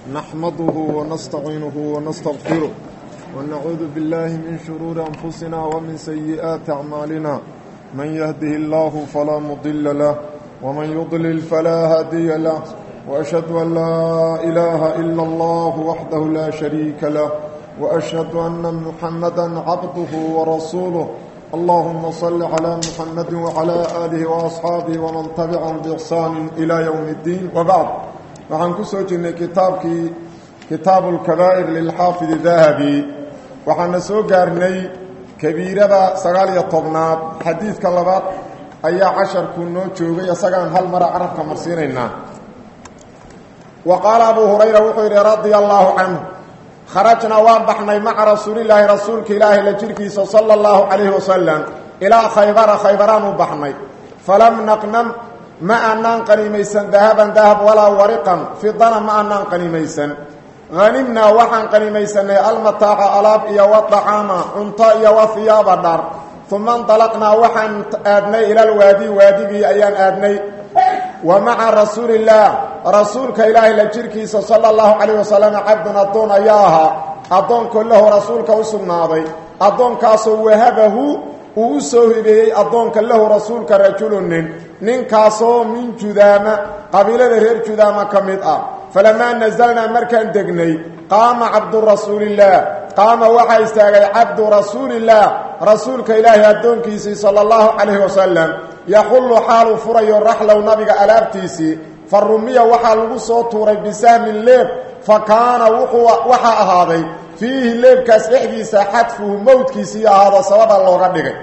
نحمده ونستعينه ونستغفره ونعوذ بالله من شرور أنفسنا ومن سيئات أعمالنا من يهده الله فلا مضل له ومن يضلل فلا هادي له وأشهد أن لا إله إلا الله وحده لا شريك له وأشهد أن محمدا عبده ورسوله اللهم صل على محمد وعلى آله وأصحابه ومن تبعهم بإحسان إلى يوم الدين وبعد waxaan ku soo jirnay kitaabkii kitaabu lkabaa'ir lilxaafid dahabi waxaana soo gaarnay kabiirada sagaal iyo tobnaad xadiidka labaad ayaa casharku noo joogay isagaan hal mara carabka marsiinaynaa wa qaala abuu hurayra wuxuu yidhi radia allaahu canhu kharajnaa waan baxnay maca rasuulilaahi rasuulka ilaahi la jirhkiisa sala allahu calayhi wasalam ilaa khaybara khaybaraan u baxnay falam naqnam ma aanaan qanimaysan dahaban dahab walaa wariqan fidana ma aanaan qanimaysan hanimnaa waxaan qanimaysanay almataaca alaab iyo wadacaama cunto iyo wahiyaaba dhar uma indalaqnaa waxaan aadnay ilalwaadi waadigii ayaan aadnay wa maca rasuulillaah rasuulka ilaahay la jirhkiisa sala allahu calayh wasalam cabdun addoon ayaa ahaa addoonkoo lahu rasuulka u sugnaaday addoonkaasoo wahabahu uu u soo hibeeyey addoonka lahu rasuulka rajulunin ninkaasoo min judaama qabiilada reer judaama ka mid ah falamaa nasalnaa markaan degnay qaama cabdurasuulillaah qaama waxaa istaagay cabdu rasuulillaah rasuulka ilaahay addoonkiisii sala allahu calayhi wasalam yaxullu xaaluu furayo raxlow nabiga alaabtiisii fa rumiya waxaa lagu soo tuuray bisahmin leeb fa kaana waxaa ahaaday fiihi leebkaas dhexdiisa xadfuhu mowdkiisii ahaado sababa looga dhigay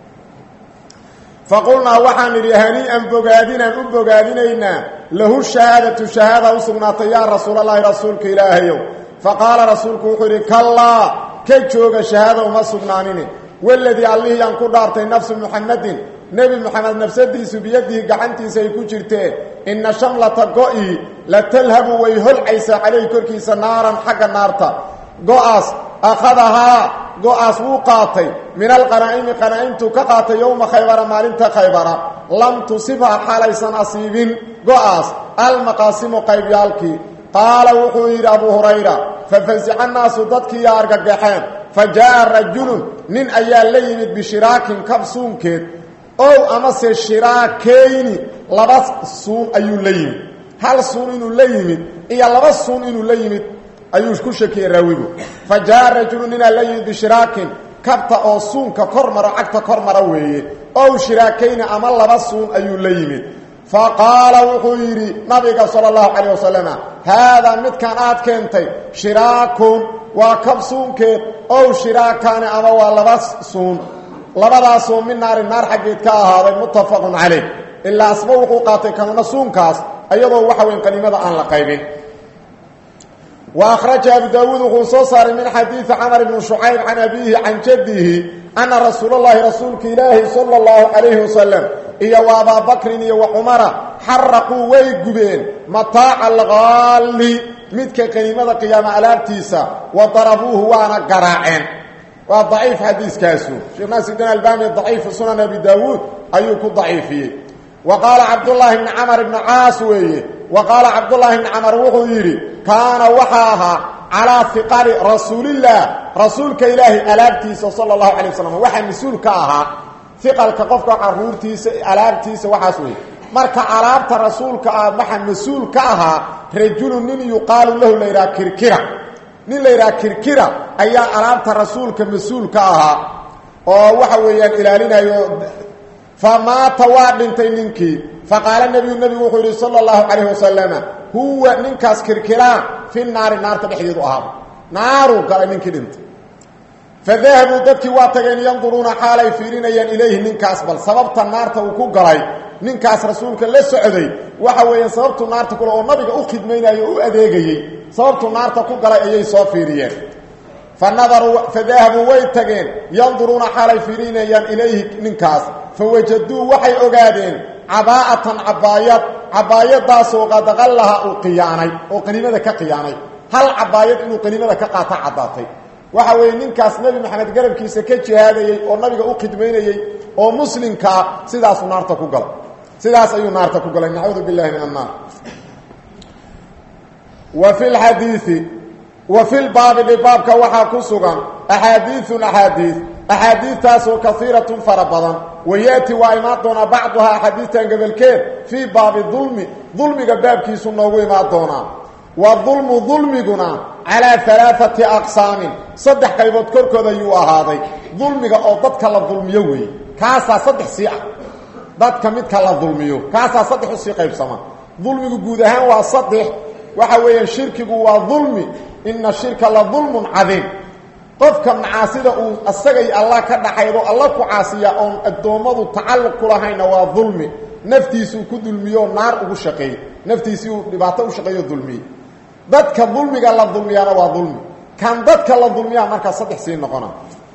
faqulnaa waxaan idhi hanii'an bogaadinaan u bogaadinaynaa lahu shahaadatu shahaada u sugnaatay yaa rasuulallaahi rasuulka ilaahayow fa qaala rasuulku wuxuu yidhi kallaa ka jooga shahaada uma sugnaanini waladii allihii aan ku dhaartay nafsu muxammadin nebi moxamed nafsadiisu biyadihi gacantiisa ay ku jirtee inna shamlata go-ii la talhabu way holcaysaa calayhi korkiisa naaran xagga naarta go-aas akhadahaa go-aas wuu qaatay min alqanaa'imi qanaa'imtuu ka qaatay yowma khaybara maalinta khaybara lam tusibha xaalaysan asiibin go-aas almaqaasimu qaybyaalkii qaala wuxuu yidhi abuu hurayra fafasica naasu dadkiiyaa argagaxeen fa jaa'a rajulun nin ayaa la yimid bishiraakin kabsuunkeed ow amase shiraakeyni laba suun ayuu la yimid hal suun inuu la yimid iyo laba suun inuu la yimid ayuu ku shakiyey raawigu fa jaa rajulu ninaa la yimid bishiraakin kabta oo suunka kor maro cagta kor mara weeye ow shiraakayni ama laba suun ayuu la yimid fa qaala wuxuu yidhi nabiga sala allahu calayh wasalam haadaa midkan aad keentay shiraakun waa kab suunkeed ow shiraakaani ama waa laba suun labadaasoo min naarin naar xaggeed ka ahaaday muttafaqun calayh ilaa asba wuxuu qaatay kamana suunkaas ayadoo waxa weyn qaniimada aan la qaybin وأخرج أبو داود وxuu soo saaray من xadيiث cمر بن شعyب عن أبيه عن جده أنa رasuuل اللhi رasuulka ilaahi صلى الله عليه وسلم iyo وأbا بكri iyo وcمرa xarquu way gubeen مataaca الغاali midka qaniimada قyaama alaabtiisa وضربوuhu waana garaaceen waa ضaciif xadiiskaasu sheekh naasردin albani ضaciifu sunan أبي dاوud ayuu ku ضaciifiyey وqاala cabdاللahi بن cمر بن caas weeye وqاala cabdاللahi بن cمر wuxuu yidhi kaana waxaa ahaa calaa fiqari rasuulillaah rasuulka ilaahi alaabtiisa sala allahu calay wasalam waxaa mas-uul ka ahaa fiqalka qofka caruurtiisa alaabtiisa waxaas wey marka alaabta rasuulka ah waxaa mas-uul ka ahaa rajulu nin yuqaalu lahu la yidhaha kirkira nin la yidhaha kirkira ayaa alaabta rasuulka mas-uul ka ahaa oo waxa weeyaan ilaalinayo fa maata waa dhintay ninkii faqaala nebiyu nebigu wuxuu yidhi sala allahu calayh wasalama huwa ninkaas kirkiraan fi naari naarta dhexdeedu ahaaba naaruu galay ninkii dhintay fadahabuu dadkii waa tageen yanduruuna xaalay fiirinayaan ilayhi ninkaas bal sababta naarta uu ku galay ninkaas rasuulka la socday waxa weeyaan sababtuu naarta kule oo nabiga u khidmaynayo o u adeegayey sababtuu naarta ku galay ayay soo fiiriyeen fa nadaruu fadahabuu way tageen yanduruuna xaalay fiirinayaan ilayhi ninkaas fawajaduu waxay ogaadeen cabaa'atan cabaayad cabaayadaasoo qadaqallaha uu qiyaanay oo qaniimada ka qiyaanay hal cabaayad inuu qaniimada ka qaata caddaatay waxa weeye ninkaas nebi maxamed garabkiisa ka jihaadayey oo nabiga u khidmaynayey oo muslimkaa sidaasuu naarta ku galay sidaas ayuu naarta ku galay nacuudu billahi min annaar wa fi lxadiidi wa fi lbaabi dhibaabka waxaa ku sugan axaadiiun axaadiid axaadiidtaasoo kaiiratun fara badan wayaati waa imaan doonaa bacduhaa axaadiistan gobolkeed fii baabi dulmi dulmiga baabkiisu noogu imaan doonaa wa dulmu dulmiguna calaa alaaati aqsaamin saddex qaybood korkooda ayuu ahaaday dulmiga oo dadka la dulmiyo weeye kaasaa saddex sii ah dadka midka la dulmiyo kaasaa saddex usii qaybsama dulmigu guud ahaan waa saddex waxa weeyaan shirkigu waa dulmi ina shirka la dulmun cadiim qofka macaasida uu asagay allah ka dhaxaydo alla ku caasiya oon addoommadu tacalluq ku lahayna waa dulmi naftiisuu ku dulmiyo naar ugu shaqeeyey naftiisii uu dhibaato u shaqeeyo dulmiyey dadka dulmiga la dulmiyaana waa dulmi kan dadka la dulmiyaa markaa saddex sii noqona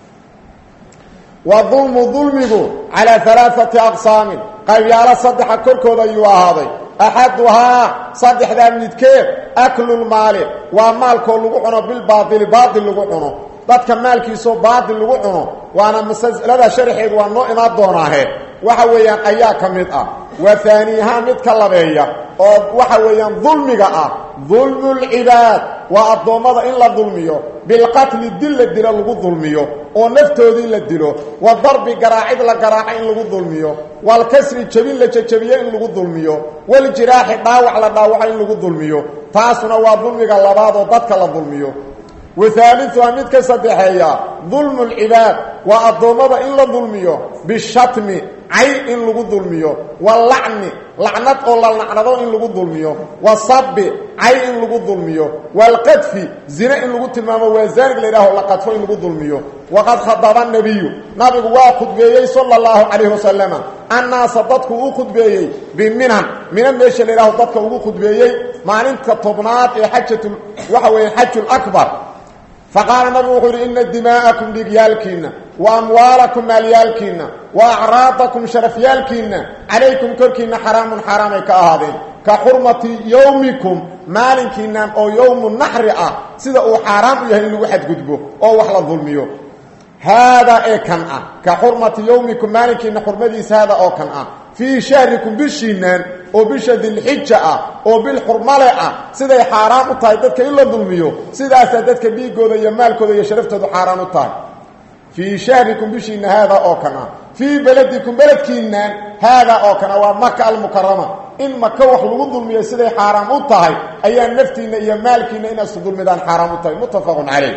wa dulmu dulmigu calaa alaaati aqsaamin qaybyaalo saddexa korkooda ayuu ahaaday axaduhaa saddexdaa midkeed aklulmaali waa maalkoo lagu cuno bilbaaili baail lagu cuno dadka maalkiisoo baatil lagu cuno waana masalada sharxeedu waa noo imaan doonaahe waxa weeyaan ayaa ka mid ah waa haaniyahaan mid ka labeeya oo waxa weeyaan dulmiga ah dulmu lcibaad waa addoommada in la dulmiyo bilqatli dil la dilo lagu dulmiyo oo naftoodii la dilo wa darbi garaacid la garaaco in lagu dulmiyo walkasri jebin la jejebiyo in lagu dulmiyo waljiraaxi dhaawac la dhaawaco in lagu dulmiyo taasuna waa dulmiga labaad oo dadka la dulmiyo wahaaliuha mid ka saddexeeya dulmu lcibaad waa addoommada in la dulmiyo bishatmi cay in lagu dulmiyo walacni lacnad oo la lacnado in lagu dulmiyo wasabi cay in lagu dulmiyo walqadfi zine in lagu tilmaamo waa zaanig la yidhaaho la qadfo in lagu dulmiyo waqad khadaba nabiyu nabigu waa khudbeeyey sala allahu calayhi wasalama annaasa dadku u khudbeeyey biminan mina meesha la yidhaho dadka ugu khudbeeyey maalinta tobnaad ee xajatu waxa weeye xaju lakbar faqaala nabigu wuxuu yidhi ina dimaa'akum dhiigyaalkiinna wa amwaalakum maalyaalkiinna wa acraadakum sharafyaalkiinna calaykum korkiinna xaraamun xaaraamay ka ahaadeen ka xurmati yowmikum maalinkiinnan oo yowmu naxri ah sida uu xaaraam u yahay in lagu xadgudbo oo wax la dulmiyo haadaa ee kan ah ka xurmati yowmikum maalinkiinna xurmadiisa haada oo kan ah fii shahrikum bishiinaan oo bisha dilxija ah oo bil xurmale ah siday xaaraan u tahay dadka in la dulmiyo sidaasaa dadka dhiigooda iyo maalkooda iyo sharaftoodu xaaraan u tahay fii shahrikum bishiina haadaa oo kan ah fii beledikum beledkiinaan haadaa oo kan ah waa maka almukarama in maka wax lagu dulmiyo siday xaaraam u tahay ayaa naftiinna iyo maalkiina inaas dulmidaan xaaraam u tahay muttafaqun calayh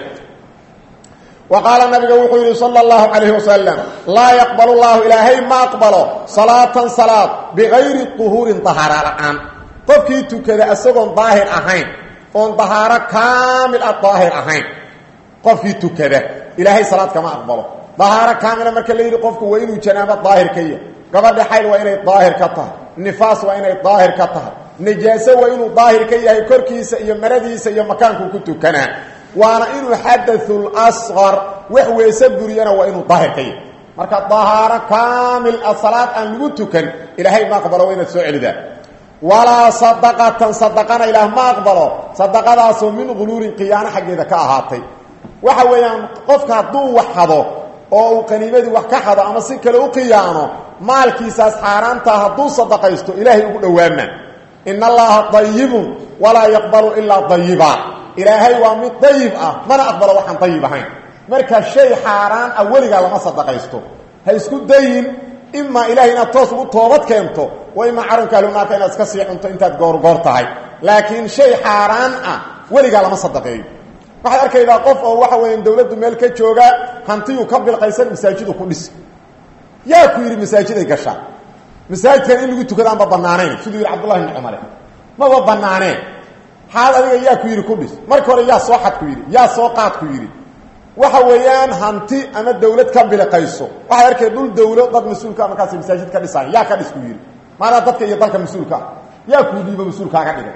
وqاaل نabiga wuxuu yihi slى الlaه عaليه وsلم laa yqبل الlahu ilaahay ma aqbalo صaلaaةan saلاad bغayri طuhuurin طahaaro la'aan qofkii tukada isagoon daahir ahayn oon dahaaro kaamil ah daahir ahayn qofkii tukada ilaahay salaad kama aqbalo dahaaro kaamila marka la yidhi qofku waa inuu janaabo daahir ka yahay gabadha xayl waa inay daahir ka tahay nifaas waa inay daahir ka tahay najaaso waa inuu daahir ka yahay korkiisa iyo maradiisa iyo makaankuu ku tukanaa waana inuu xadaثul asqar wax weese buriyana waa inuu daahir ka yahay marka dahaaro kaamil ah salaad aan lagu tukan ilaahay ma aqbalo waa inaad soo celidaa walaa sadaqatan sadaqana ilaah ma aqbalo sadaqadaasoo min guluulin khiyaano xaggeeda ka ahaatay waxa weeyaan qofka hadduu wax hado oo uu qaniimadii wax ka hado ama si kale u khiyaano maalkiisaas xaaraantaa hadduu sadaqaysto ilaahay ugu dhowaama in allaha dayibun walaa yaqbalu ilaa dayiba ilaahay waa mid dayib ah mana aqbalo waxaan dayib ahayn marka shay xaaraan ah weligaa lama sadaqaysto ha isku dayin imaa ilahay inaad toos ugu toobad keento wa imaa carunka ahlunaarka inaad iska sii cunto intaad goorgoor tahay laakiin shay xaaraan ah weligaa lama sadaqeeyo waxaad arkaydaa qof oo waxa weya dawladdu meel ka jooga hantiyuu ka bilqaysan masaajidu ku dhisi yaa ku yidhi masaajiday gashaa masaajidkan in lagu tukada aanba banaanayn siduu yidhi cabdullahi ibni cumare maba banaaneen xaal adiga yaa ku yidhi ku dhis marka hore yaa soo xad ku yidhi yaa soo qaad ku yidhi waxa weeyaan hanti ama dawlad ka biliqayso waxay arkay dhul dawlo dad mas-uulka markaas masaajid ka dhisaayo yaa ka dhis ku yidhi maanaa dadka iyo dalka mas-uulka ah yaa kuu dhiibo mas-uulkaaga dhigay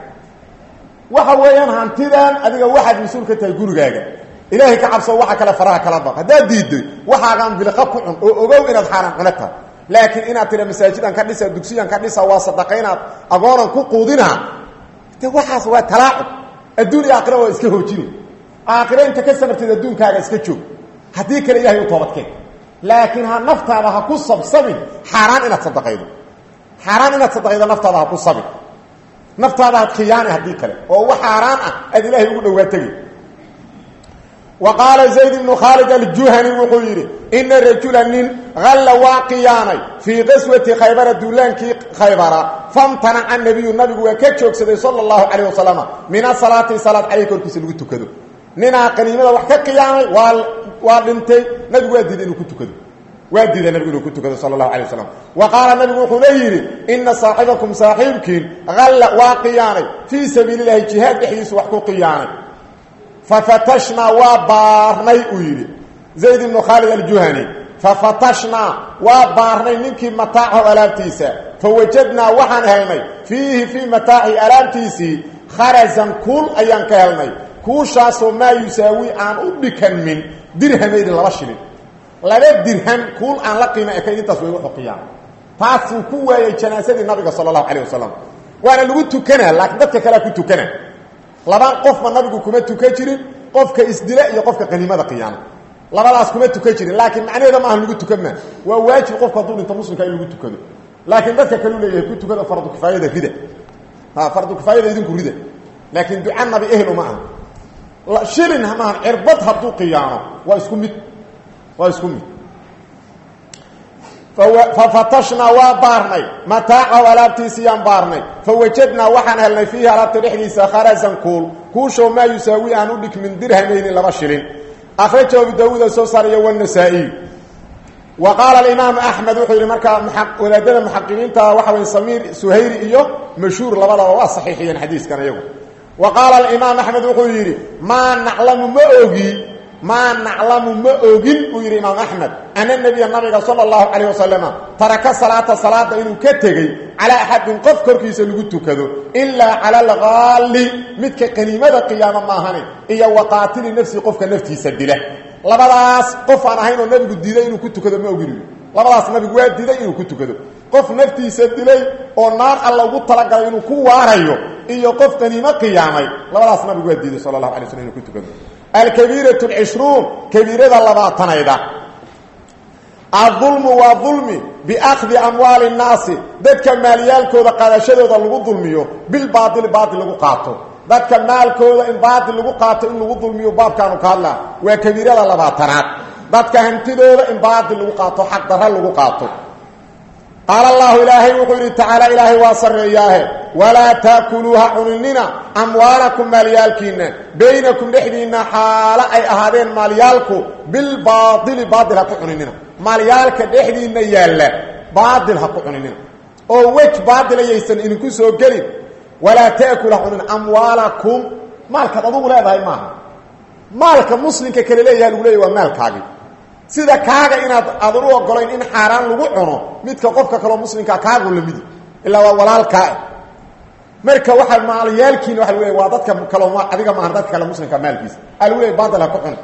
waxa weeyaan hantidan adiga waxaad mas-uul ka tahay gurigaaga ilaahay ka cabso waxa kale faraha kala baq haddaad diiday waxaagaan biliqa ku cun oo ogow inaad xaaraan cuno tahay laakiin inaad tira masaajidan ka dhisa dugsiyan ka dhisa waa sadaqaynaad agoonan ku quudinaa de waxaas waa talaacub adduun iyo aakhira waa iska hoojina aakhira inta ka samarteed adduunkaaga iska joog haddii kale ilahay u toobadkeen laakiin ha naftaada ha ku sabsabin xaaraan inaad sadaqaydo xaaraan inaad sadaqaydo naftaada ha ku sabin naftaada had khiyaani haddii kale oo wax xaaraan ah aad ilaahay ugu dhowaa tegi wa qaala zayd ibnu khaalid aljuhani wuxuu yidhi ina rajula nin halla waa khiyaanay fii qaswati khaybara duulaankii khaybara famtanaca nabiyu nabigu waa ka joogsaday sala allahu calayh wasalama min asalaati salaad caleyh korkiisa lagu tukado ninaa qaniimada wax ka khiyaanay waa waa dhintay nabigu waa diiday inuu ku tukado waa diiday nabigu inuu ku tukado sala allahu alay wasalam wa qaala nabigu wuxuuna yidhi ina saaxibakum saaxiibkiin halla waa khiyaanay fii sabiili llahi jihaad dhexdiisu wax ku khiyaanay fafatashnaa waa baarnay uu yidhi zayd ibnu khaalid aljuhani fafatashnaa waa baarnay ninkii mataacahu alaabtiisa fawajadnaa waxaan helnay fiihi fii mataaci alaabtiisii kharasan kuul ayaan ka helnay kuushaasoo maa yusaawi aan u dhikanmin dirhamayni laba shilin laba dirham kuul aan la qiima ekayn intaas way wuxuu qiyaama taasuu ku waayay janaasadii nabiga sala allahu calayh wasalam waana lagu tukanaa laakiin dadka kalea ku tukana laba qofba nabigu kuma tukan jirin qofka isdila iyo qofka qaniimada qiyaama labadaas kuma tukan jirin laakiin macnaheeda maaha lagu tukan maa waa waajib qofku hadduu dhinto muslimka in lagu tukado laakiin dadka kaleu leeyahay ku tukada fardu kifaayada rida ha fardu kifaayada idinku rida laakiin duca nabi ehel uma aha shilin maahan cirbad hadduu qiyaamo waa isku mid waa isku mid fafatashnaa waa baarnay mataacahu alaabtiisiyaan baarnay fawajadnaa waxaan helnay fiihi alaabta dhexdiisa kharasan kuul kuushoo maa yusaawi aan u dhigmin dirhamayni laba shilin akhrajahu abu daawuuda soo saariya wanasaa-iy wa qaala alimaamu axmed wuxuu yidhi markaa wadaadada muxaqiqiinta waxa way samiir suhayri iyo mashhuur labadaba waa saxiixiyeen xadiiskan iyagu wa qaala alimaam axmed wuxuu yidhi maa naclamu ma ogi maa naclamu ma ogin uu yidhi imaam axmed ana nebiya nabiga sala allahu calayh wasalama taraka salaata salaada inuu ka tegey calaa axadin qof korkiisa lagu tukado ilaa cala alqaalli midka qaniimada qiyaamo maahane iyo wa qaatili nafsi qofka naftiisa dila labadaas qof aan ahayn oo nabigu diiday inuu ku tukado ma ogin labadaas nabigu waa diiday inuu ku tukado qof naftiisa dilay oo naar alla ugu talagalay inuu ku waarayo iyo qof qaniimo qiyaamay labadaas nabigu waa diiday sala allahu alay slm inuu ku tukado alkabiiratu alcishruun kabiirada labaatanayda adulmu waa dulmi biakhdi amwaali nnaasi dadka maalyaalkooda qaadashadooda lagu dulmiyo bilbaaili baail lagu qaato dadka maalkooda in baail lagu qaato in lagu dulmiyo baabkaanu ka hadlaa waa kabiirada labaatanaad dadka hantidooda in baail lagu qaato xaq darra lagu qaato qaala allahu ilaahay wuxuu yidhi tacaala ilaahay waa sarreeyaahe walaa taakuluuha cuninina amwaalakum maalyaalkiinna baynakum dhexdiinna xaalo ay ahaadeen maalyaalku bilbaaili baail ha ku cuninina maalyaalka dhexdiinna yaalla baail ha ku cuninina oo wej baail ayaysan idinku soo gelin walaa taakul ha cunina amwaalakum maalkaad adugu leedahay maaha maalka muslimka kale leeyaha lagu leeyahy waa maalkaagii sida kaaga inaad aadan u ogolayn in xaaraan lagu cuno midka qofka kaleo muslimkaa kaagu lamidi ilaa waa walaalkaa marka waxaa maalyaalkiina waa leeya waa dadka kalo adiga maahan dadka kale muslimka maalkiisa aa lagu leeya baadil ha ku cuni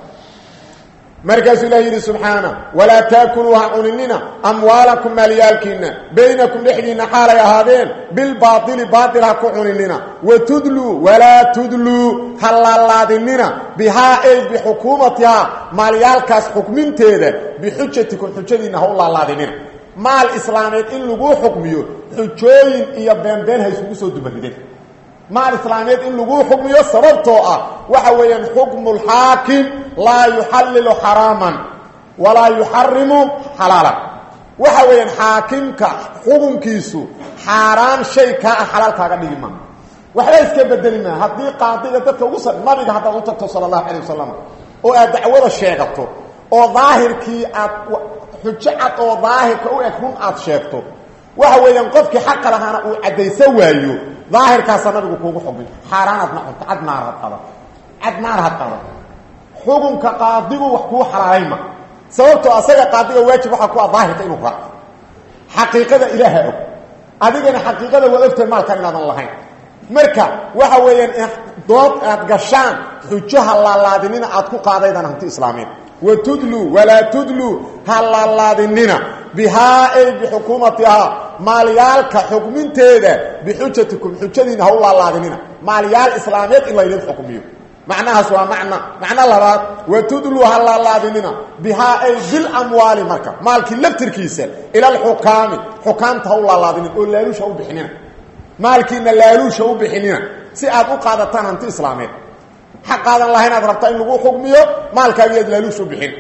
markaasuu ilahi yidhi subxaana walaa taakuluu ha cuninina amwaalakum maalyaalkiina baynakum dhexdiinna xaalay ahaadeen bilbaaili baail ha ku cuninina watudluu walaa tudluu ha laalaadinina bihaa ay bixukuumatihaa maalyaalkaas xukminteeda bixujatikum xujadiinna ha u laalaadinina maal islaameed in laguu xukmiyo xujooyin iyo beenbeen ha isugu soo dubarideen maal islaameed in laguu xukmiyo sababtoo ah waxa weeyaan xukmu lxaakim laa yuxallilu xaraaman walaa yuxarimu xalaalan waxa weeyaan xaakimka xukunkiisu xaaraan shay kaa ah xalaal kaaga dhigi maa waxba iska bedeli maa haddii qaadiga dadka ugu sa nabiga haddaad u tagto sala allahu calayh wasalam oo aad dacwada sheegato oo daahirkii aad xujo cad oo daahirka u eg run aad sheegto waxa weeyaan qofkii xaqa lahaana uu caddaysan waayo daahirkaasaa nabigu kuugu xugmay xaaraanaadna cunto cad naar had qada cad naar had qada xukunka qaadigu wax kuu xalaalayma sababtoo asaga qaadiga waajib waxaa ku ah daahirka inuu raaco xaqiiqada ilaaha og adigana xaqiiqada waa ogtahay maalkan inaadan lahayn marka waxa weeyaan dood aad gashaan xujoha laalaadinina aad ku qaadaydaan hanti islaamiin wa tudluu walaa tudluu ha laalaadinina bihaa ay bixukuumatihaa maalyaalka xukminteeda bixujatikum xujadiina ha u laalaadinina maalyaal islaameed in laydin xukmiyo macnahaas waa macna macno labaad wa tudluu ha laalaadinina bihaa ay bilamwaali marka maalkii laftirkiisa ila alxukaami xukaamta ha u laalaadinin oo laalusha u bixinina maalkiina laaluusha u bixinina si aad u qaadataan hanti islaameed xaqaadan lahayn aad rabtaa in lagu xugmiyo maalkaagiiaad laaluush u bixin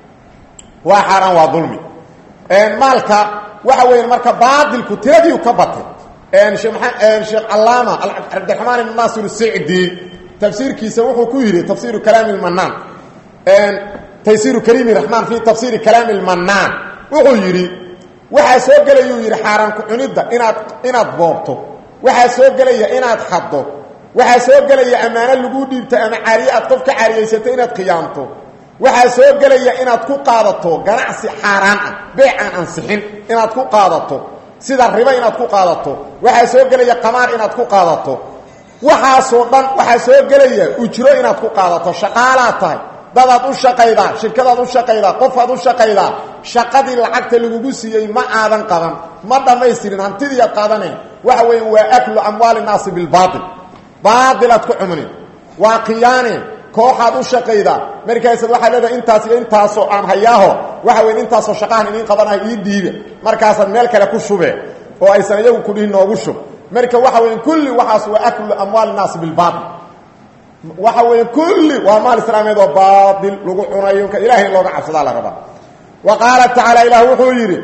waa xaaraan waa dulmi maalka waxa weya marka baailku tiradiiu ka batay sheekh calaama cabdiraxmaan ibn naasir sicdi tafsiirkiisa wuxuu ku yidhi tafsiiru kalaami lmanaan taysiiru kariimi raxmaan fi tafsiiri kalaami lmanaan wuxuu yidhi waxaa soo gelayuu yidhi xaaraan ku cunidda inaad inaad boobto waxaa soo gelaya inaad xaddo waxaa soo gelaya ammaano lagu dhiibto ama caariye aad qof ka caariyaysato inaad khiyaamto waxaa soo gelaya inaad ku qaadato ganacsi xaaraan ah beec aan ansixin inaad ku qaadato sida ribo inaad ku qaadato waxaa soo gelaya qamaar inaad ku qaadato waxaasoo dhan waxaa soo gelaya ujro inaad ku qaadato shaqaalaad tahay dadaad u shaqaydaa shirkadaad u shaqaydaa qofaad u shaqaydaa shaqadii lacagta lagugu siiyey ma aadan qaban ma dhammaystirin hantidiiad qaadanayn waxa weya waa aklu amwaali naasi bilbaail baailaad ku cumnin waa khiyaaneen kooxaad u shaqaydaa markaasaad waxaad leedahay intaas iyo intaasoo aan hayaaho waxa weya intaasoo shaqahan idiin qabanayo ii dhiibe markaasaad meel kale ku shube oo aysan iyagu kudhihin noogu shub marka waxa weya kulli waxaas waa aklu amwaali naasi bilbaail waxa weya kulli waa maal islaameed oo baail lagu cunayo ilahay in looga cabsadaa la rabaa wa qaala tacaala ilaah wuxuu yidhi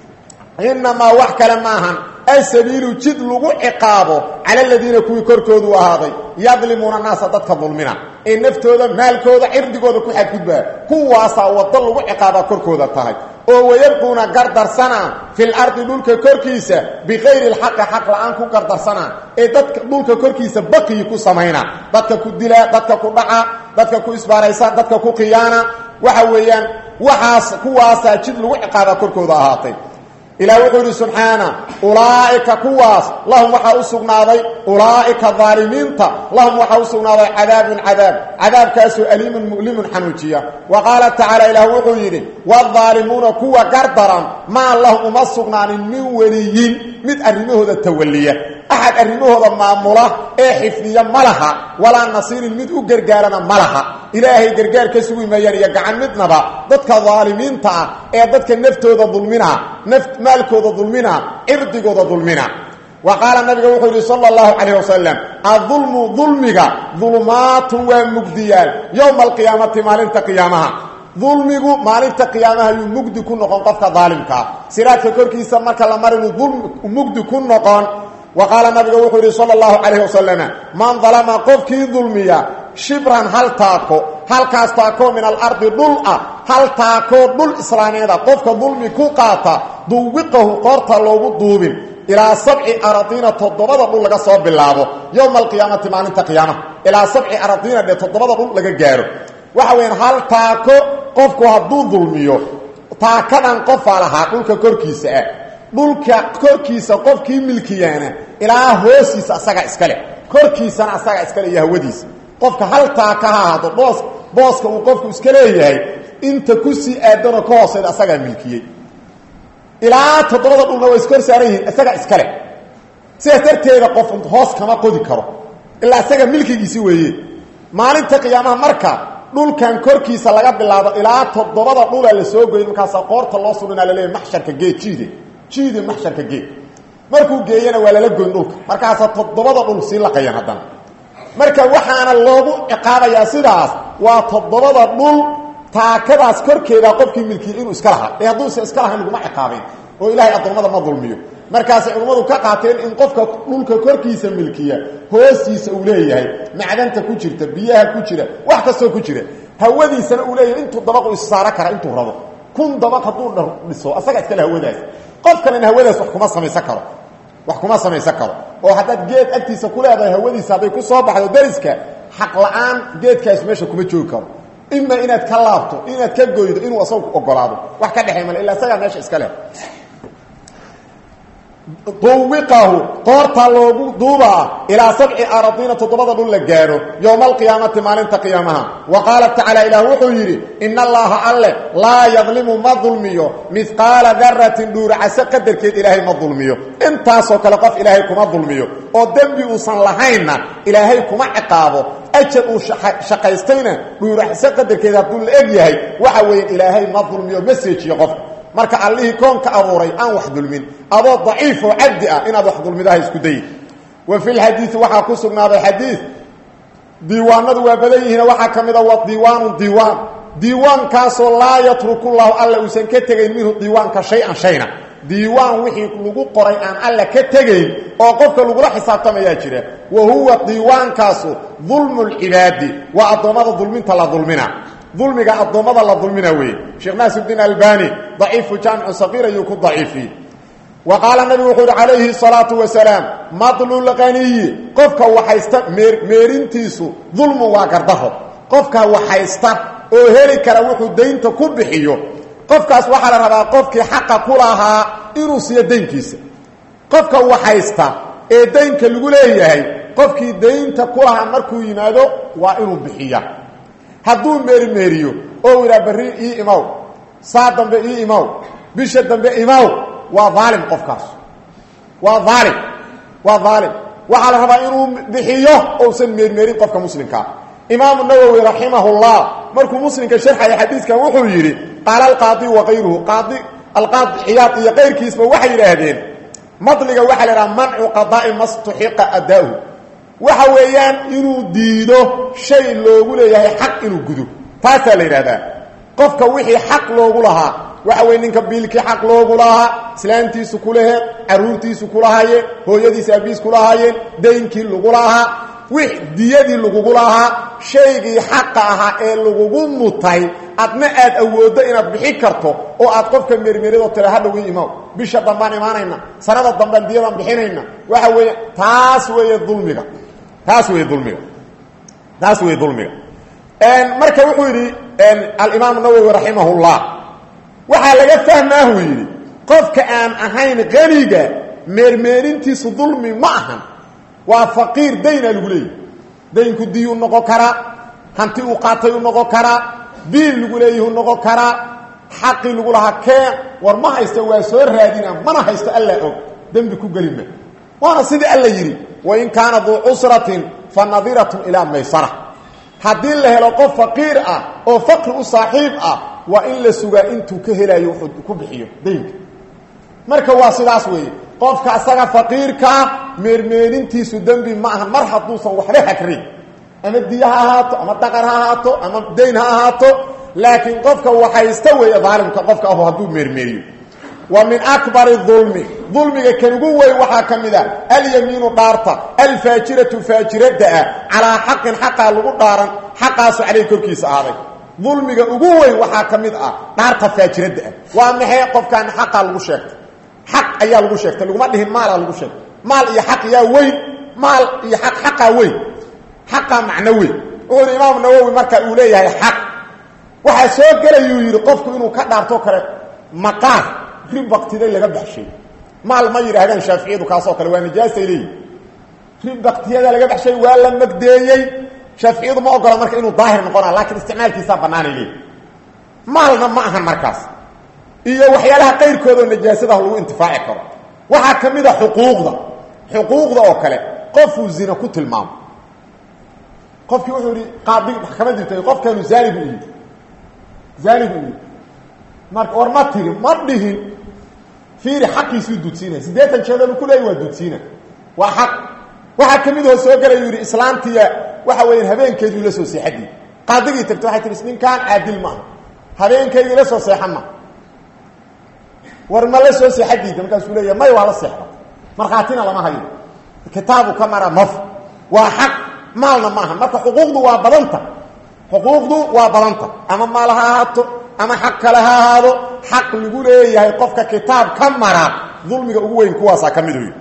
inamaa wax kale maahan asabiilu jid lagu ciqaabo cala aladiina kuwii korkoodu ahaaday yadlimuuna naasa dadka dulmina ee naftooda maalkooda cirdigooda ku xadgudbaa kuwaasaa waddo lagu ciqaabaa korkooda tahay oo wayabquuna gardarsanaa fil ardi dhulka korkiisa bikayri lxaqi xaq la-aan ku gardarsanaa ee dadka dhulka korkiisa baqiyi ku samaynaa dadka ku dilaa dadka ku dhaca dadka ku isbaaraysa dadka ku khiyaana waxa weeyaan waxaas kuwaasaa jid lagu ciqaabaa korkooda ahaatay ilah wuxuu yidhi subxaana ulaa'ika kuwaas lahum waxaa u sugnaaday ulaa'ika aalimiinta lahum waxaa u sugnaaday cadaabun cadaab cadaabkaasoo aliimun mu'limun xanuujiya wa qaala tacaala ilaah wuxuu yidhi waaalimuuna kuwa gardaran maa lahum uma sugnaanin min weliyin mid arrimahooda tawaliya axad arrimahooda maamula ee xifdiya ma laha walaa nasiirin mid u gargaarana ma laha ilaahay gargaar ka sugi maayaan iyo gacan midnaba dadka daalimiinta ah ee dadka naftooda dulmina maalkooda dulmina cirdigooda dulmina wa qaala nabiga wuxuu yidhi sala allahu calayh wasalam adulmu dulmiga dulumaatun waa mugdiyaal yowma alqiyaamati maalinta qiyaamaha dulmigu maalinta qiyaamaha ayuu mugdi ku noqon qofka daalimkaa siraadka korkiisa marka la marinu mugdi ku noqon wa qaala nabiga wuxuu yidhi sala allahu calayh wasalam man dalama qofkii dulmiya shibran hal taako halkaas taakoo min alardi dhul ah hal taakoo dhul islaameeda qofka dulmi ku qaata duwiqahu qoorta loogu duubin ilaa sabci aradiina toddobada dhul laga soo bilaabo yowma alqiyaamati maalinta qiyaamaha ilaa sabci aradiina dhe toddobada dhul laga gaaro waxa weyaan hal taako qofku hadduu dulmiyo taakadan qofaa lahaa dhulka korkiisa ah dhulka korkiisa qofkii milkiyaana ilaa hoosiisa asaga iskale korkiisana asaga iskale iyo hawadiisa qofka hal taaka ha ahaado boos booska uu qofku iska leeyahay inta kusii aadanoo ka hooseeda asagaa milkiyey ilaa toddobada dhulna way iskor saaran yihiin isaga iskale sidaas darteeda qof hoos kama qodi karo ilaa isaga milkigiisi weeye maalinta qiyaamaha marka dhulkan korkiisa laga bilaabo ilaa toddobada dhula la soo goyn markaasaa qoorta loo surinaa laleeyahy maxsharka geed jiide jiide maxsharka geed markuu geeyana waa lala goyn dhulka markaasaa toddobada dhul sii laqayan haddana marka waxaana loogu ciqaabayaa sidaas waa toddobada dhul taakadaas korkeeda qofkii milkiyey inuu iska lahaa ee hadduusa iska lahayn laguma ciqaabayn oo ilaahay addoommada ma dulmiyo markaasay culimmadu ka qaateen in qofka dhulka korkiisa milkiya hoostiisa uu leeyahay macdanta ku jirta biyaha ku jira wax kastoo ku jira hawadiisana uu leeyahay intuu dabaqu issaaro kara intuu rabo kun dabaq hadduu dhiso asaga iskale hawadaas qof kalena hawadaas wax kuma samaysan karo wax kuma samaysan karo oo haddaad geed agtiisa ku leedahay hawadiisa hadday ku soo baxdo dariska xaq la-aan geedkaas meesha kuma joogi karo ima inaad ka laabto inaad ka goydo inuu asagu ogolaado wax ka dhexay male illa isagaa meesha iska leh duwiqahu qoorta loogu duubaa ilaa sabci aradiina toddobada dhul la gaadho yowma alqiyaamati maalinta qiyaamaha wa qaala tacaala ilaah wuxuu yidhi ina allaha alle laa yadlimu ma dulmiyo midqaala daratin dhuuracase qadarkeed ilaahay ma dulmiyo intaasoo kale qof ilaahay kuma dulmiyo oo dembi uusan lahaynna ilaahay kuma ciqaabo ajar uu shaqaystayna dhuuracase qadarkeed hadduu la eg yahay waxa weeye ilaahay ma dulmiyo ma seejiyo qofka marka allihii koonka abuuray aan wax dulmin adoo daciif oo cabdi ah inaad wax dulmidaha isku dayi wa fi lxadiidi waxaa ku sugnaaday xadiid diiwaanadu waa badan yihiin waxaa ka mid a wa diiwaanu diiwaan diiwaankaasoo laa yatruku llahu alla uusan ka tegayn minhu diiwaanka shay-an shayna diiwaan wixii lagu qoray aan alla ka tegayn oo qofka lagula xisaabtamayaa jira wa huwa diiwaankaasu dulmu lcibaadi waa addoommada dulminta la dulmina dulmiga addoommada la dulmina weeye sheekh naasirdiin albani daciifu jaamicu saqiir ayuu ku daciifiye wa qaala nabigu wuxuu uhi calayhi salaatu wasalaam madlulqaniyi qofka waxaysta meer meerintiisu dulmu waa gardaro qofka waxaysta oo heli kara wuxuu daynta ku bixiyo qofkaas waxaa la rabaa qofkii xaqa ku lahaa inuu siiyo daynkiisa qofka waxaysta ee daynka lagu leeyahay qofkii daynta ku lahaa markuu yimaado waa inuu bixiya hadduu meerimeeriyo oo yidhaha berri ii imaw saa dambe ii imaw bisha dambe imaw waa aalim qofkaas waa aalim waa aalim waxaa la rabaa inuu bixiyo ousan meermeerin qofka muslimkaa imaamu nawowi raximahullah markuu muslimka sharxaya xadiidkan wuxuu yidhi qaala alqaadi wa kayruhu qaadi alqaadi ciyaad iyo kayrkiisba waxay yidhaahdeen madliga waxaa la idhaha mancu qadaa'i mastuxiqa adaahu waxa weeyaan inuu diido shay loogu leeyahay xaq inuu gudo taasaa la yidhahdaa qofka wixii xaq loogu lahaa waxa weye ninka biilkii xaq loogu lahaa islaantiisu kulaheed caruurtiisu kulahaayeen hooyadiisa abiis kulahaayeen daynkii lagu lahaa wix diyadii lagugu lahaa shaygii xaqa ahaa ee lagugu mutay adna aad awooddo inaad bixi karto oo aad qofka mermeridoo tira hadhowii imaw bisha dambaan imaanayna sanada dambaan diyadaan bixinayna waxa weeye taas weeye dulmiga taas weeye dulmiga taas weeye dulmiga marka wuxuu yidhi alimaam nawowi raximahullah waxaa laga fahmaahuu yidhi qofka aan ahayn qaniga meermeerintiisu dulmi ma ahan waa faqiir daynaa lagu leeyahy daynku diyuu noqon karaa hanti uu qaatay u noqon karaa biil lagu leeyahi u noqon karaa xaqii lagu lahaa kee war ma haysto waa soo raadina mana haysto alla og dembi ku gelima waana sidii alla yidhi wain kaana duu cusratin fa nadiratun ilaa maysara haddii la helo qof faqiir ah oo faqri u saaxiib ah waa in la sugaa intuu ka helayo wuxuu ku bixiyo daynka marka waa sidaas weeye qofka asaga faqiirkaa meermeerintiisu dembi ma aha mar hadduusan waxba hagrin ama diya ha ahaato ama dhaqan ha ahaato ama dayn ha ahaato laakiin qofka waxaysta weeye daalimka qofka ahu hadduu meermeeriyo wa min akbari dulmi dulmiga kan ugu weyn waxaa ka mid a alyamiinu dhaarta alfaajiratu faajirada ah calaa xaqin xaqaa lagu dhaaran xaqaasu caleyh korkiisa ahaaday dulmiga ugu weyn waxaa ka mid ah dhaarta faajirada ah waa maxay qofkaan xaqaa lagu sheegtay xaq ayaa lagu sheegtay laguma dhihin maalaa lagu sheegtay maal iyo xaq yaa weyn maal iyo aq xaqaa weyn xaqaa macno weyn wuxuu yidhi imaam nawowi marka uu leeyahay xaq waxaa soo gelayuu yidhi qofku inuu ka dhaarto kale maqaar ribaktiday laga baxshay maal ma yidhaahdaan shaaficiyadu kaasoo kale waa nijaasay leeyihin ribaktiyada laga baxshay waa la magdeeyey shaaficiyadu ma ogola marka inuu daahir noqona laakiin isticmaalkiisaa banaanay leeyihin maalna ma ahan markaas iyo waxyaalaha qayrkoodao najaasadaha lagu intifaaci karo waxaa ka mid a xuquuqda xuquuqda oo kale qofuu zina ku tilmaamo qofkii wuxuu yihi qaadi maxkamad jirtay qofkaanu zaani bu yidhi zaani bu yidhi marka war ma tiri ma dhihin fiiri xaqiisuu duudsiinaya siddeetan jeedanu ku leeya waa duudsiina waa xaq waxaa ka mid oo soo galayu yidhi islaantiya waxa weeyaan habeenkeeduu la soo seexadii qaadigii tagta waxay tihi ninkaan caadil maaha habeenkeydii la soo seexan ma war ma la soo seexadiida markaasuu leeya may waa la seexda markhaatina lama hayo kitaabu ka mara maf waa xaq maalna maaha marka xuquuqdu waa badanta xuquuqdu waa badanta ama maal ha ahaato ama xaq kale ha ahaado xaq lagu leeyahay qofka kitaab ka mara dulmiga ugu weyn kuwaasaa ka mid uy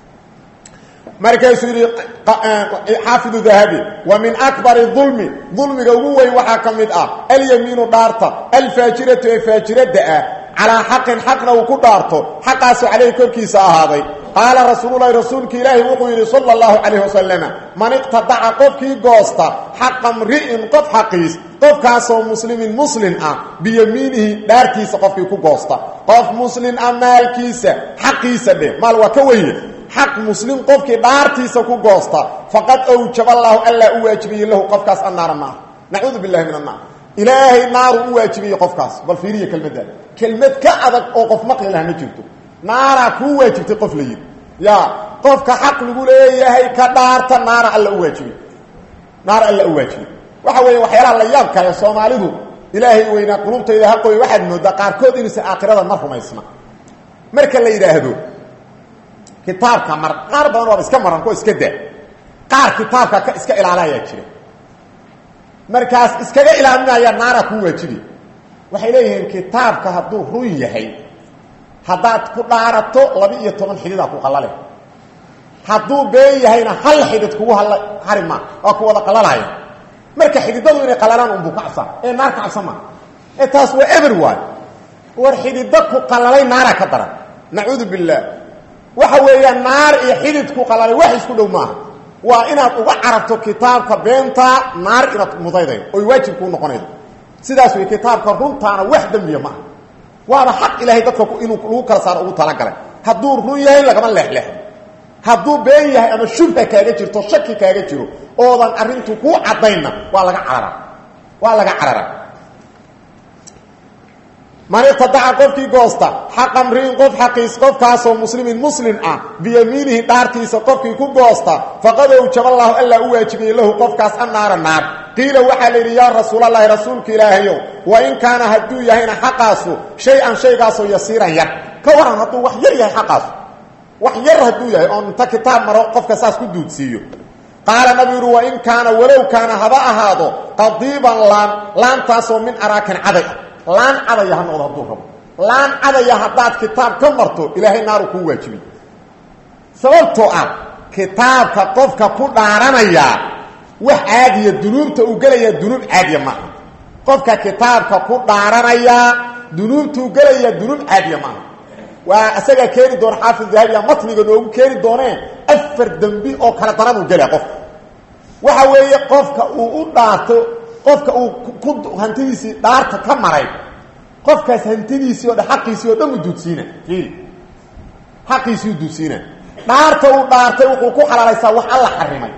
markaasuu yidhi xaafidu dahabi wa min akbari dulmi dulmiga ugu weyn waxaa ka mid ah alyamiinu dhaarta alfaajiratu ee faajirada ah calaa xaqin xaqna uu ku dhaarto xaqaasu caleyhi korkiisa ahaaday qaala rasuululahi rasuulka ilaahi wuxuu yidhi sala allahu calayh wasalama man iqtadaca qofkii goosta xaqa mri'in qof xaqiis qofkaasoo muslimin muslin ah biyamiinihi dhaartiisa qofkii ku goosta qof muslin ah maalkiisa xaqiisa dheh maal waa ka weye xaq muslim qofkii dhaartiisa ku goosta faqad awjaba allaahu allaa u waajibiyey lahu qofkaas annaara maaha nacuudu billahi min annaar ilaahay naaru u waajibiyey qofkaas bal fiiriya kelmaddaada kelmad ka adag oo qof maqli laha ma jirto naaraa kuu waajibtay qof la yidhi ya qofka xaq lagu leeyahay ka dhaarta naara alla u waajibiy naar alla u waajibiy waxa weeye waxyaalaha la yaab kale soomaalidu ilaahay weynaa qulubtayda haqooy waxaad moodaa qaarkood inuusan aakhirada mar rumaysna marka la yidhaahdo kitaabka mar qaar badan waaba iska maran kuwa iska daa qaar kitaabka ka iska ilaalayaa jira markaas iskaga ilaalinaya naara kuu waajibi waxay leeyihiin kitaabka hadduu run yahay haddaad ku dhaarato laba iyo toban xididaa ku qalale hadduu been yahayna hal xidid kugu hal hari maa waa ku wada qalalaya marka xididadu inay qalalaan unbuu ka cabsan ee naar ka cabsan maa ee taas waa eber waay war xidida ku qalalay naaraa ka daran nacuudu billaah waxa weeyaa naar iyo xidid ku qalalay wax isku dhow maaha waa inaad uga carabto kitaabka beenta naar inaad mudaydayo oy waajib kuu noqonaydo sidaas wey kitaabka runtaana wax dembiya maaha waaba xaq ilaahay dadka inuu lagu kala saaro ugu talagalay hadduu run yahay lagama leexleexdo hadduu been yahay ama shubha kaaga jirto shaki kaaga jiro oodan arrintu kuu caddaynna waa laga cararaa waa laga cararaa man iqtadaca qofkii goosta xaqa mriin qof xaqiis qofkaasoo muslimin muslim ah biyamiinihi dhaartiisa qofkii ku goosta faqad owjaballahu allaa u waajibiyey lahu qofkaas annaara naar qiila waxaa la yidhi yaa rasuulallaahi rasuulka ilaahayow wa in kaana hadduu yahayna xaqaasu shay-an shaygaasoo yasiiran yar ka waran hadduu wax yar yahay xaqaasu wax yar hadduu yahay oon inta kitaab maro qofka saas ku duudsiiyo qaala nabi yidhi wa in kaana walow kaana haba ahaado qadiiban laan laantaasoo min araakin caday ah laan cadaya ha noqdo hadduu rabo laan cadaya haddaad kitaab ka marto ilaahay naaru kuu waajibiy sababtoo ah kitaabka qofka ku dhaaranayaa wax caadiya dunuubta uu gelayaa dunuub caadiya maaha qofka kitaabka ku dhaaranayaa dunuubtuu gelayaa dunuub caadiya maaha waa isagaa keeni doona xaafid dahabiya matniga noogu keeni doonee afar dembi oo kala daranuu gelaya qofka waxa weeye qofka uu u dhaarto qofka uu ku hantidiisii dhaarta ka maray qofkaas hantidiisii o dhan xaqiisii oo dhan u duudsiina fiili xaqiisii u duudsiina dhaarta uu dhaartay wuxuu ku xalaalaysaa wax alla xarimay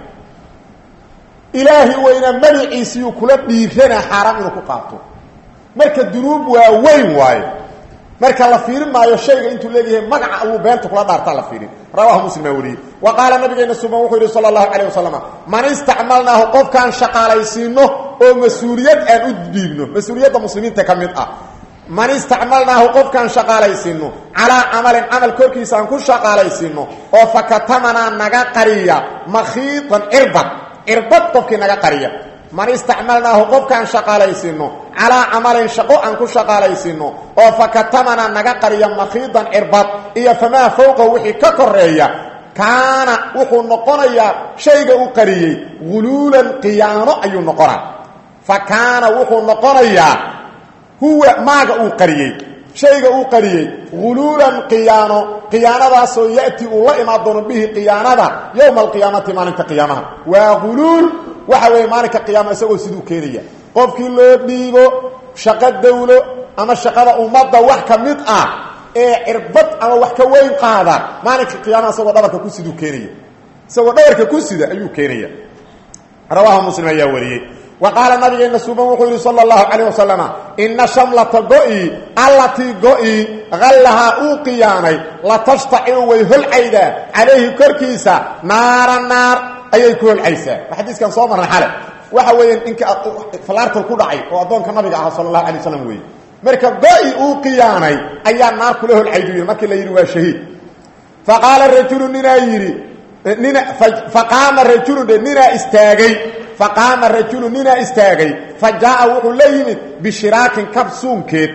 ilaahi weynaa magaciisiiyuu kula dhiiranaa xaaraam inuu ku qaato marka dunuub waa weyn waayo marka la fiirin maayo shayga intuu leeyahay magaca alluu beenta kula dhaartaa la fiirin rawahu muslim aa wariyey wa qaala nabigeena suban wuxuu yidhi sala allahu calayh wasalam man istacmalnaahu qofkaan shaqaalaysiino oo mas-uuliyad aan u dhiibno mas-uuliyadda muslimiinta ka mid ah man istacmalnaahu qofkaan shaqaalaysiino calaa camalin camal korkiisa aan ku shaqaalaysiino oo fakatamanaa naga qariya makhiidan cirbad cirbad qofkii naga qariya man istacmalnaahu qofkaan shaqaalaysiino calaa camalin shaqo aan ku shaqaalaysiino oo fakatamanaa naga qariya makhiidan cirbad iyo famaa fowqa wixii ka koreeya kaana wuxuu noqonayaa shayga u qariyey guluulan qiyaano ayuu noqonaa fa kaana wuxuu noqonayaa huwa maaga uu qariyey shayga uu qariyey guluulan qiyaano qiyaanadaasoo ya'ti uu la imaan doono bihi qiyaanada yowma alqiyaamati maalinta qiyaamaha waa guluul waxa weeye maalinka qiyaama isagoo siduu keenaya qofkii loo dhiibo shaqo dawlo ama shaqada ummadda wax ka mid ah ee cirbad ama wax ka weyn qaada maalinka qiyaamaha isagoo dhabarka ku siduu keenaya isagoo dhabarka ku sida ayuu keenaya rawaahu muslim ayaa wariyey wa qaala nabigeena suuban wuxuu yidhi sala allahu calayh wasalama ina shamlata go-i allatii go-i hallahaa uu qiyaanay la tashtaciru way holcaydaa calayhi korkiisa naara naar ayay ku holcaysaa xadiiskan soo marna xale waxa weeyaan ninka falaartal ku dhacay oo addoonka nabiga ahaa sala allahu alay waslam weeye marka go-i uu qiyaanay ayaa naar kula holcaydu yidhi markii la yidhi waa shahiid fa qaala rajulu ninaa yidhi nina faqaama rajulu dhe ninaa istaagay faqaama rajulu ninaa istaagay fa jaa'a wuxuu la yimid bishiraakin kab suunkeed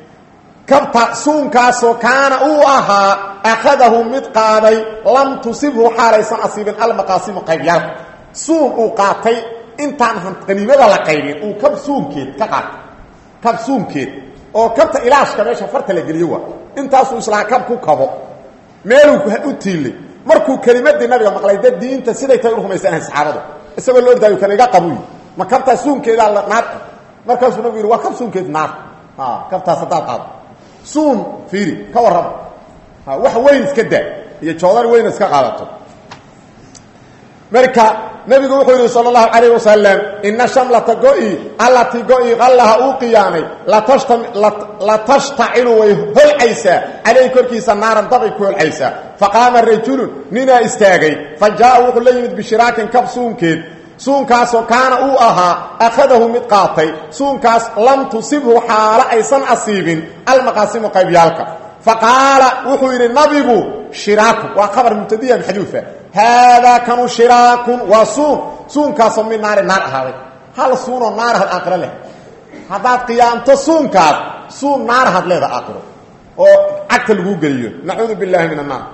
kabta suunkaasoo kaana uu ahaa akhadahu mid qaaday lam tusibhu xaalaysan asiibin almaqaasimu qaybyaalka suun uu qaatay intaan qaniimada la qaybin uu kab suunkeed ka qaatay kab suunkeed oo kabta ilaashka meesha farta la geliyo waa intaasuu islaa kab ku kabo meeluu u tiilay markuu kelimadii nabiga maqlay dad diinta siday tahay u rumaysanahay saxaabadu isagoo la ordaayo kan iga qabuy ma kabtaa suunkeedaa naar markaasuu nabigu yidhi waa kab suunkeed naar kabtaas haddaad qaado suun fiiri ka warrama wax weyn iska daa iyo joodar weyn iska qaadato marka nabigu wuxuu yidhi sal اlahu alayh wasalam ina shamlata go-i allatii go-i qallaha uu qiyaamay latashtacilu way holcaysaa calayhi korkiisa naaran dabay ku holcaysaa faqaama rajulun ninaa istaagay fa jaa wuxuu la yimid bishiraakin kab suunkeed suunkaasoo kaana uu ahaa akhadahu mid qaatay suunkaas lam tusibhu xaalo aysan asiibin almaqaasimu qaybyaalka faqaala wuxuu yidhi nabigu shiraakun waa khabar mubtadiya maxduufa haadaa kanu shiraakun waa suun suunkaasoo mid naari naar ahaaday hal suunoo naarahad aakhiro leh haddaad qiyaamto suunkaas suun naarahad leeda aakhiro oo cagta laguu geliyo nacuudu billahi min annaar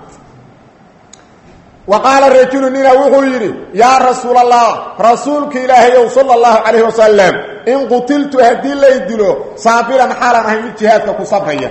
wa qaala rajulu nina wuxuu yidhi yaa rasuul allah rasuulka ilaahayow sala allahu calayhi wasalam in qutiltu haddii lay dilo saabiran xaalan ahay mid jihaadka ku sabraya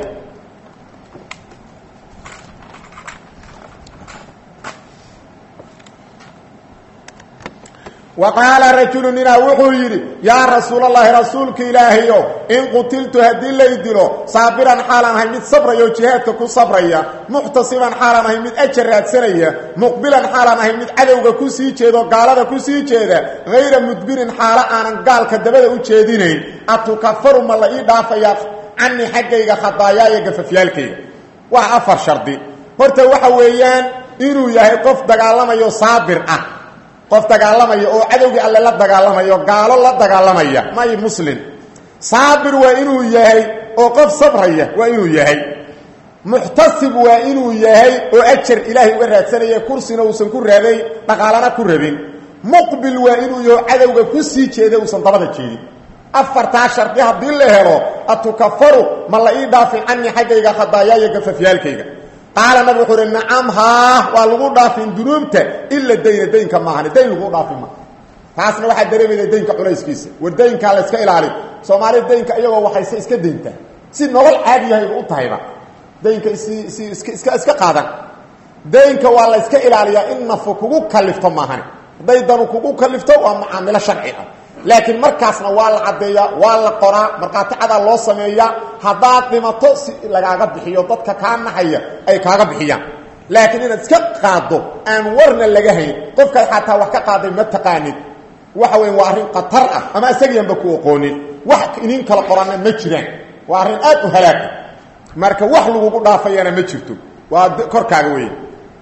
wa qaala rajulu ninaa wuxuu yidhi yaa rasuul allahi rasuulka ilaahayo in qutiltu haddii lay dilo saabiran xaalan ahay mid sabraya oo jihaadka ku sabraya muxtasiban xaalan ahay mid ajar raadsanaya muqbilan xaalan ahay mid cadowga ku sii jeedo gaalada ku sii jeeda hayra mudbirin xaalo aanan gaalka dabada u jeedinayn atukafaru ma la ii dhaafayaa canii xaggayga khadaayaaya gafafyaalkayga waa afar shardi horta waxa weeyaan inuu yahay qof dagaalamayo saabir ah qof dagaalamaya oo cadowgii alle la dagaalamayo gaalo la dagaalamaya may muslim saabir waa inuu yahay oo qof sabraya waa inuu yahay muxtasib waa inuu yahay oo ajar ilaahay uga raadsanaya kursina uusan ku raadayn dhaqaalana ku rabin muqbil waa inuu yaho cadowga ku sii jeeda uusan dabada jeedin afartaa shardi haddii la helo atukafaru ma la ii dhaafin canii xaggayga khadaayaaya gafafyaalkayga qaala nabig wuxuu uhi nacam haa waa lagu dhaafin dunuubta ila dayna daynka maahani dayn lagu dhaafin ma taasna waxaa dareemayda daynka culayskiisa war daynkaa la iska ilaali soomaalida daynka iyagoo waxayse iska dayntaa si nolol caadiyahayba u tahayba daynka si si iska iska iska qaadan daynka waa la iska ilaaliyaa in nafu kugu kalifto maahani hadday danu kugu kalifto waa mucaamilo sharci ah laakiin markaasna waa la caddeeyaa waa la qoraa markhaati cadaa loo sameeyaa haddaad dhimato si lagaaga bixiyo dadka kaa naxaya ay kaaga bixiyaan laakiin inaad iska qaaddo aan warna laga hayn qofkaad xataa wax ka qaaday ma taqaanid waxa weya waa arrin khatar ah ama isagiianba ku oqoonin wax inin kala qoranna ma jiraan waa arrin aad u halaaga marka wax lagugu dhaafayana ma jirto waa korkaaga weeye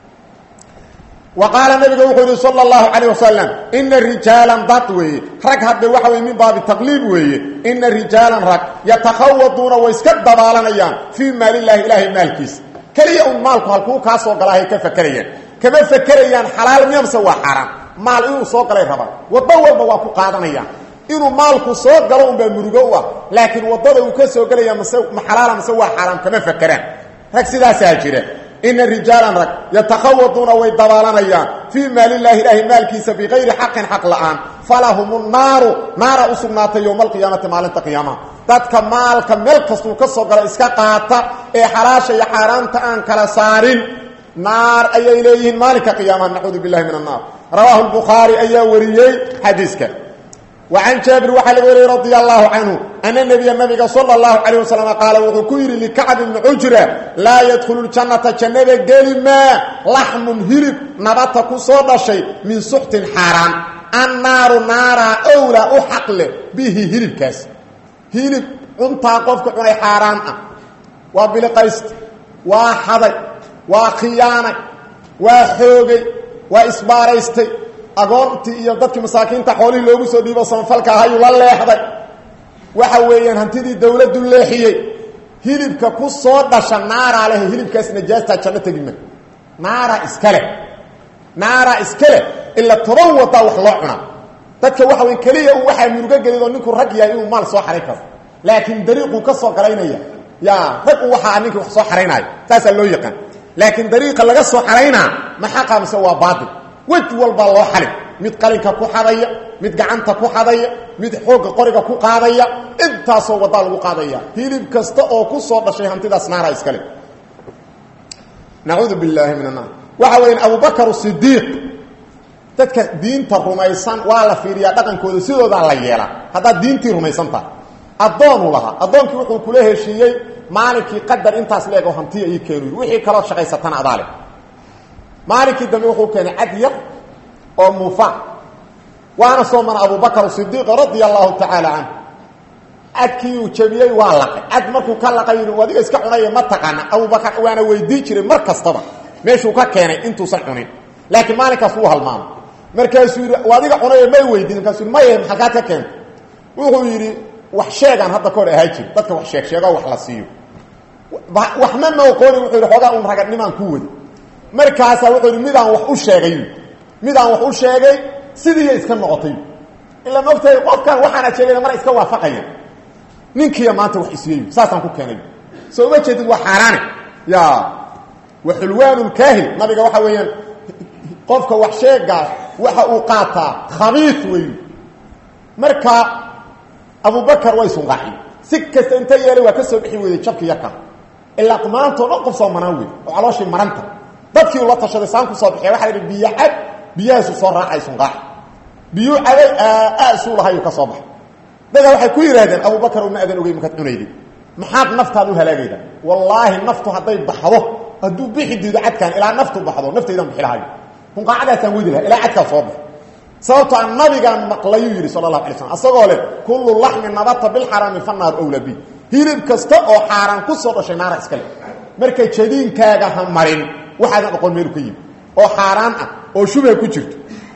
وqاaل نبga wuxuu yihi sلى الله عليه وسلم إنa رiجaaلا dad weeye rag hadde waxa wey min baabi تqليib weeye إنa رiجaaلا rag يتakhawduuna way iska dabaalanayaan فيi maal الlahi ilahay maalkiisa keliya un maalku halkuu kaa soo galaahay ka fakerayaan kama fakerayaan xalaal miyamse waa xaaraan maal inuu soo galay rabaa waddo walba waa ku qaadanayaan inuu maalku soo galo unbaa murugo u ah laakiin waddada uu ka soo gelaya mase ma xalaala mase waa xaaraam kama fakeraan rag sidaasaa jira ina rijaalan rag yatakhawaduuna way dabaalanayaan fii maalilaahi ilaahi maalkiisa bikayri xaqin xaq la'aan falahum naaru naara u sugnaatay yowma alqiyaamati maalinta qiyaamaha dadka maalka meel kastuu ka soo galo iska qaata ee xalaasha iyo xaaraanta aan kala saarin naar ayay leeyihiin maalinka qiyaamaha nacuudu billahi min annaar rawaahu lbukhaari ayaa wariyey xadiiska وعن جابر وxa لga wariy رضي الله عنه أن النبي نبga صلى الله عليه وسلم قاaل wuxuu ku yidhi لكعب بن عجرة لاa يدخل الجaنaةa جannada geli maa لحم hilib nabata ku soo dhashay min سxtin xaaraan النaaru naaraa أwlى u xaq leh bihi hilibkaas hilib cuntaa qofka cunay xaaraan ah waa biliqayst waa xaday waa khiyaanay waa xoogay waa isbaaraystay agoontii iyo dadkii masaakiinta xoolihii loogu soo dhiibo samafalka ahayuu la leexday waxa weeyaan hantidii dawladdu leexiyey hilibka ku soo dhasha naaraa leh hilibkaas najaastaa janno tegima naaraa iska leh naaraa iska leh ila toban wadaa wax loo cunaa dadka waxa wey keliya un waxaa murugo gelid oo ninkuu rag yahay inuu maal soo xaray karo laakiin dariiquu ka soo galaynaya ya rag u waxaa ninkii wax soo xaraynaayo saasaa loo yaqaan laakiin dariiqa laga soo xaraynaa ma xaqa mise waa baatil wej walbaa loo xalin mid qalinka ku xadaya mid gacanta ku xadaya mid xoogga qoriga ku qaadaya intaasoo wadaa lagu qaadaya hilib kasta oo ku soo dhashay hantidaas naara iskale nacuudu billaahi min annaar waxa weya abubakar sidiiq dadka diinta rumaysan waa la fiiriyaa dhaqankooda sidoodaa la yeelaa haddaad diintii rumaysan tahay addoonuu lahaa addoonkii wuxuu kula heshiiyey maalinkii qadar intaas leeg oo hantiya ii keenu wixii kaloo shaqaysatana adaale maalinkii dambe wuxuu keenay cad yar oo muufa waana soomana abubakr sidiiq radia allahu tacaala canhu cadkii uu jabiyey waa laqay cad markuu ka laqay yidhi adiga iska cunaya ma taqaana abubakar waana weydii jiray mar kastaba meeshuu ka keenay intuusan cunin laakiin maalinkaas wuu halmaamay markaasuu yidhi adiga cunaya may weydiin markaasuu yidhi maya maxalkaad ka keentay wuxuu yidhi wax sheegaan hadda kahor ahaa jiri dadka wax sheeg sheego wax la siiyo waxma ma oqooni wuxuu yidhi xoogaa un ragadnimaan ku wadi markaasaa wuxuu yidhi midaan wax u sheegay midaan wax u sheegay sidiiya iska noqotay ila maogtahay qofkan waxaana sheegayna mar iska waafaqaya ninkiiya maanta wax isiiyey saasaan ku keenay soo uma jeedid waa xaaraane ya wa xulwaanu lkaahil nabiga waxa weeyaan qofka wax sheegaa waxa uu qaataa khabiis wey marka abubakar way sunqaaxi si kasta inta yeelay waa ka soo bixi weyday jabki yarka ilaa maantao dhan qof soo manaan wey oo calooshii maranta dadkii ula tashaday saan ku soo bixiya waxa la yidhi biyo cad biyahaasu soo raacay sunqaaxi biyuu caday aasuu lahayuu ka soo baxay dadaa waxay ku yidhaahdeen abubakar uma adan ogey markaad cunaydi maxaad naftaad u halaagayda wallaahi naftu hadday baxdo hadduu bixi diido cadkaan ilaa naftu baxdo naftaydan bixi lahayo kunqaacadaasaan wadi laha ilaa cadkaa soo baxo sababto a nabigaan maqlayuu yidhi sala allahu alay slam asagoo leh kullu laxmin nabata bilxaraami fannaar owla bi hilib kasta oo xaaraan ku soo dhashay naara iska le marka jadiinkaaga ha marin waxaadan oqon meelu ka yimi oo xaaraan ah oo shubha ku jirto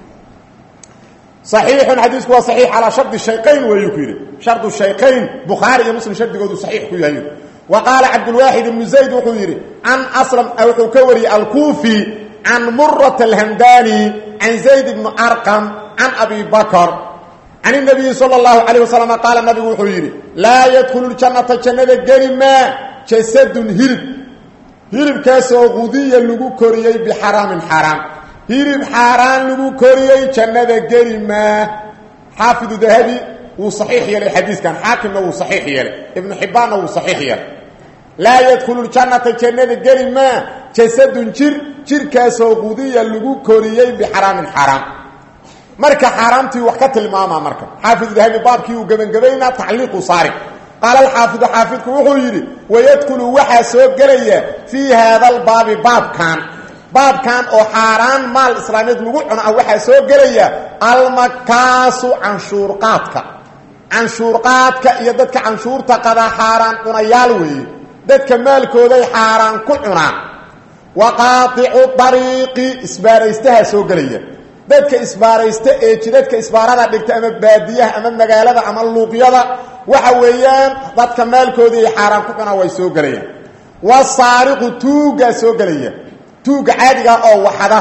صaxiixun xadiisku waa صaxiix calaa shardi shayqayn weeyuu ku yidhi shardu shayqayn bukhaari iyo muslim shardigoodu saxiix ku yahay wa qaala cabdulwaaxid ibnu zayd wuxuu yidhi can aslam wuxuu ka wariyey alkuufi can murat alhamdani can zayd ibni arqam can abi bakr can الnabiyi salى اllahu alayه wasalam qaala nabigu wuxuu yidhi laa yadkhulu ljannata jannada geli maa jasadun hilib hilibkaasoo qudiya lagu koriyey bixaraamin xaraam hilib xaaraan lagu koriyey jannada geli maa xaafidu dahabi wuu saxiix yeelay xadiiskan xaakimna wuu saxiix yeelay ibnu xibbaanna wuu saxiix yeelay laa yadkhulu ljannata jannada geli maa jasadun jir jirkaasoo qudiya lagu koriyey bixaraamin xaaraam marka xaaraamtii wax ka tilmaamaa marka xaafidu dahabi baabkii uu gebangebaynaa tacliiqu saari qaala alxaafidu xaafidku wuxuu yidhi wayadkhulu waxaa soo gelaya fii haada albaabi baabkan baabkan oo xaaraan maal islaameed lagu cuno ah waxaa soo gelaya almakaasu canshuurqaadka canshuurqaadka iyo dadka canshuurta qadaa xaaraan cunayaal weeye dadka maalkooday xaaraan ku cunaan wa qaaicu dariiqi isbaaraystaha soo gelaya dadka isbaaraysta ee jidadka isbaarada dhigta ama baadiyaha ama magaalada ama luuqyada waxa weeyaan dadka maalkoodii ay xaaraan ku cunaan way soo gelayaan wasaariqu tuugaa soo gelaya tuuga caadiga oo waxada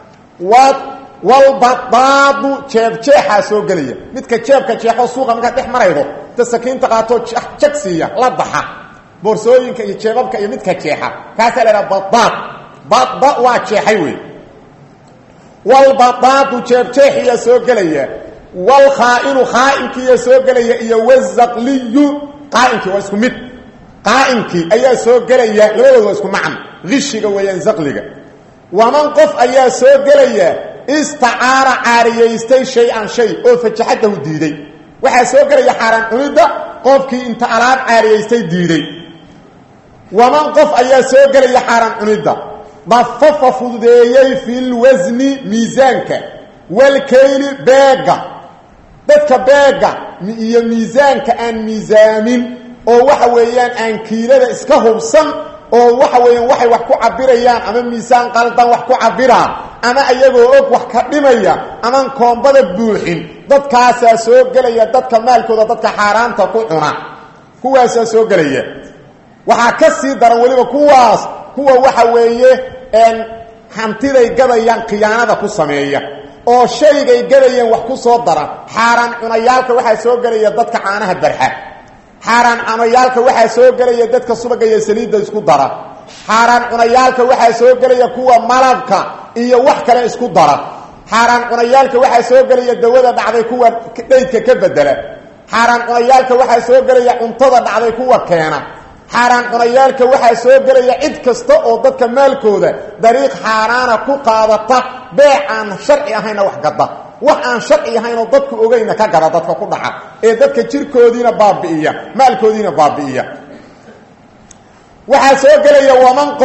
walbadaadu jeebjeexaa soo gelaya midka jeebka jeexo suuqa markaad dhex maraydo inta sakiinta qaatoo jag siiya la baxa boorsooyinka iyo jeebabka iyo midka jeexa kaasaa la idhaha badaad bada waa jeexay wey walbadaadu jeebjeexiyaa soo gelaya walkhaa'inu khaa'inkiiyaa soo gelaya iyo wazaqliyu qaainkii waa isku mid qaainkii ayaa soo gelaya labadooda waa isku macno ishiga weeyaan zaqliga waman qof ayaa soo gelaya istacaara caariyaystay shay-an shay oo fajaxadahu diiday waxaa soo gelaya xaaraan cunidda qofkii inta alaab caariyaystay diiday waman qof ayaa soo gelaya xaaraan cunidda dafafa fududeeyey filwasni miisaanka walkayli beega dadka beega iyo miisaanka aan miisaamin oo waxa weeyaan aan kiilada iska hubsan oo waxa weeyaan waxay wax ku cabirayaan ama miisaan qaldan wax ku cabiraan ama ayagoo og wax ka dhimaya amaan koombada buuxin dadkaasaa soo gelaya dadka maalkooda dadka xaaraanta ku cuna kuwaasaa soo gelaya waxaa ka sii daran weliba kuwaas kuwa waxa weeye hantiday gadayaan khiyaanada ku sameeya oo shaygay gadayeen wax ku soo dara xaaraan cunayaalka waxaa soo gelaya dadka caanaha barxa xaaraan cunayaalka waxaa soo gelaya dadka subaga iyo saliidda isku dara xaaraan cunayaalka waxaa soo gelaya kuwa malabka iyo wax kale isku dara xaaraan cunayaalka waxaa soo gelaya dawada dhacday kuwa dhaydka ka bedela xaaraan cunayaalka waxaa soo gelaya cuntada dhacday kuwa keena xaaraan cunayaalka waxaa soo gelaya cid kasta oo dadka maalkooda dariiq xaaraana ku qaadata beec aan sharci ahayna wax gadda wax aan sharci ahaynoo dadku ogeyna ka gada dadka ku dhaca ee dadka jirkoodiina baabi'iya maalkoodiina baabi'iya waxaa soo gelaya waman qof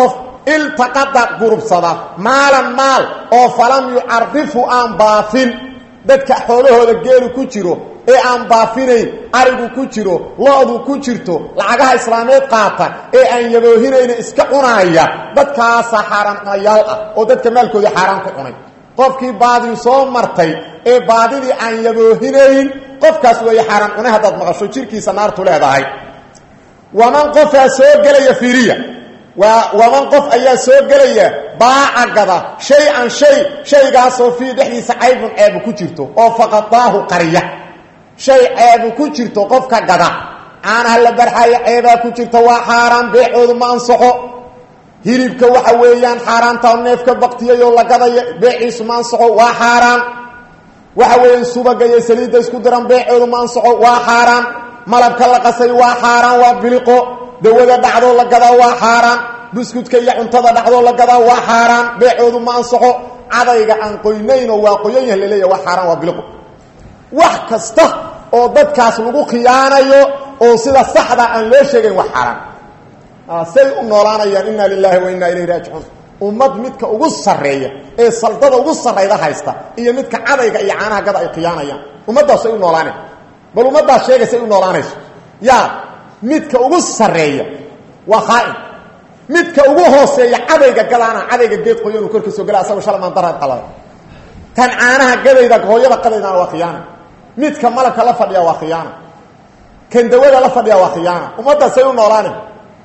iltaqada gurubsada maalan maal oo falam yucarifu aan baafin dadka xoolahooda geelu ku jiro ee aan baafinayn arigu ku jiro lo-du ku jirto lacagaha islaameed qaata ee aan yaboohinayna iska cunaaya dadkaasa xaaraan cunayaal ah oo dadka maalkoodii xaaraan ku cunay qofkii baadii soo martay ee baadidii aan yaboohinayn qofkaas weeye xaaraan cunay haddaad maqasho jirkiisa naartu leedahay waman qofaa soo gelaya fiiriya waa waman qof ayaa soo gelaya baaca gada shay an shay shaygaasoo fii dhexdiisa caybun ceebu ku jirto oo faqadaahu qariya shay ceebu ku jirto qofka gada caanaha la barxayo ceebaa ku jirta waa xaaraan beecoodu ma ansaxo hilibka waxa weeyaan xaaraanta neefka baktiyayoo la gadaya beeciisu ma ansaxo waa xaaraan waxa weeyaan subaga iyo saliidda isku diran beecoodu ma ansaxo waa xaaraan malabka la qasay waa xaaraan waa biliqo dawada dhacdoo la gadaa waa xaaraan buskudka iyo cuntada dhacdoo la gadaa waa xaaraan beecoodu ma ansaxo cadayga aan qoynaynoo waa qoyan yah laleeya waa xaaraan waa biliqo wax kasta oo dadkaas lagu khiyaanayo oo sida saxda aan loo sheegayn wax xaaraan say u noolaanayaan inna lilahi wa inna ilayhi raajicuun ummad midka ugu sarreeya ee saldada ugu sarrayda haysta iyo midka cadayga iyo caanaha gada ay khiyaanayaan ummaddaasay u noolaanayn bal ummaddaas sheegaysay u noolaanayso yaa midka ugu sarreeya waa khaa'in midka ugu hooseeya cadayga gadaana cadayga geed qoyanuu korka soo gala asagoo shalmaan daraad qalada tan caanaha gadayda hooyada qadaydana waa khiyaana midka malabka la fadhiya waa khiyaana kan dawada la fadhiya waa khiyaana ummaddaasay u noolaanayn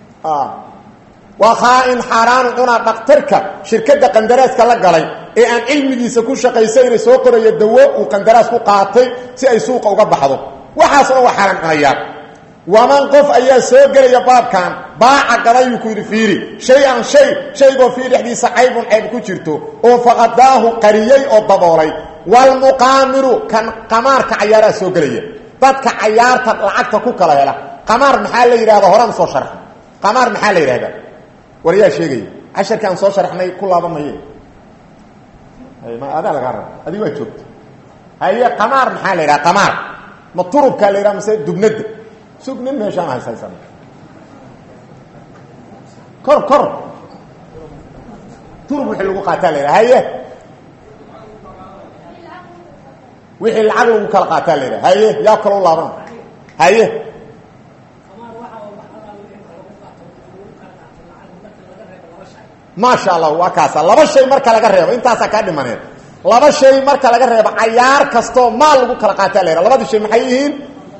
waa khaa-in xaaraanu cunaa dhaktarka shirkadda qandaraaska la galay ee aan cilmigiisa ku shaqaysayna soo qoraya dawo uu qandaraas ku qaatay si ay suuqa uga baxdo waxaas dhan waa xaaraan cunayaan waman qof ayaa soo gelaya baabkan baaca gadayuu ku yidhi fiiri shay an shay shaygoo fii dhexdiisa caybun cayb ku jirto oo faqadaahu qariyey oo daboolay walmuqaamiru kan qamaarka cayaaraa soo gelaya dadka cayaarta lacagta ku kala hela qamaar maxaa la yidhahda horaan soo sharx qamaar maxaa la yidhahdaa war yaa sheegaya casharkii aan soo sharaxnay ku laaba maye ma adaa lagaa raba adig waa joogta haye qamaar maxaa la yidhaha qamaar ma turubkaa la yidhaha mase dubnadda sug nin meeshaan hayshaysan kor kor turub wixii lagu qaataa la yidhaha haye wixii lacag lagu kala qaataa la yidhaha haye yaa kaloo laabana haye maasha allah waa kaasa laba shay marka laga reebo intaasaa kaa dhimaneed laba shay marka laga reebo cayaar kastoo maal lagu kala qaataa la yhaha labadii shay maxay yihiin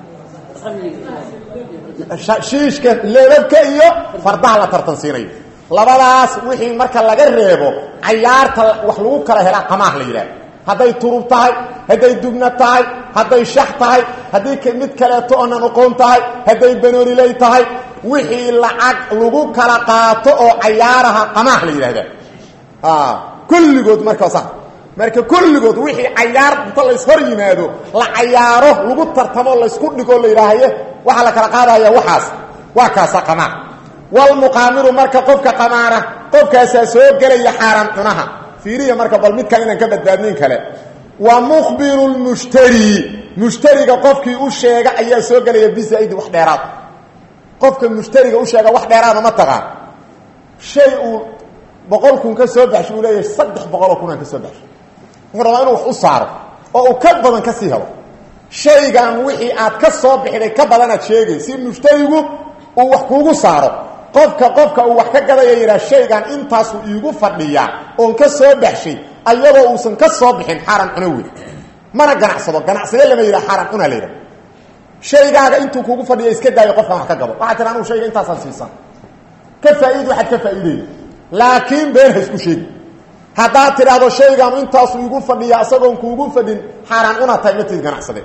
shiishka leebabka iyo fardaha la tartansiinayo labadaas wixii marka laga reebo cayaarta wax lagu kala helaa qamaah la yidhaha hadday turub tahay hadday dubna tahay hadday shax tahay haddii mid kaleeto oonan oqoon tahay hadday banooliley tahay wixii lacag lagu kala qaato oo cayaaraha qamaah la yidhahda kulligood marka sa marka kulligood wixii cayaar inta layshor yimaado la cayaaro lagu tartamo laysku dhigo la yidhaahaye waxaa la kala qaadaya waxaas waa kaasa qamaar walmuqaamiru marka qofka qamaara qofkaasaa soo gelaya xaaraan cunaha fiiriya marka bal midkan inaan ka badbaadnayn kale wa mukhbiru lmushtari mushtariga qofkii u sheega ayaa soo gelaya bisaidi wax dheeraad qofka mushtariga u sheega wax dheeraada ma taqaan shay uu boqol kun ka soo baxsho uu leeyahay saddex boqoloo kun aan ka soo baxsho wuxuu rabaa inuu wax u saaro oo uu ka badan ka sii helo shaygan wixii aad ka soo bixiday ka badanaad sheegay si mushtarigu uu wax kuugu saaro qofka qofka uu wax ka gadaya yidhaha shaygan intaasuu iigu fadhiyaa oon ka soo baxshay ayadoo uusan ka soo bixin xaaraan cuno wey mana ganacsado ganacsade lama yidhaha xaaraan cunaa la yidhaha shaygaaga intuu kuugu fadhiya iska daayo qofkan wax ka gado waxaa tira anugu shayga intaasaan siisan ka faa'iid waxaad ka faa'iidaya laakiin been ha isku sheegi haddaad tidhaahdo shaygaanu intaasuu igu fadhiya isagoon kuugu fadhin xaaraan cunaa tahay matid ganacsade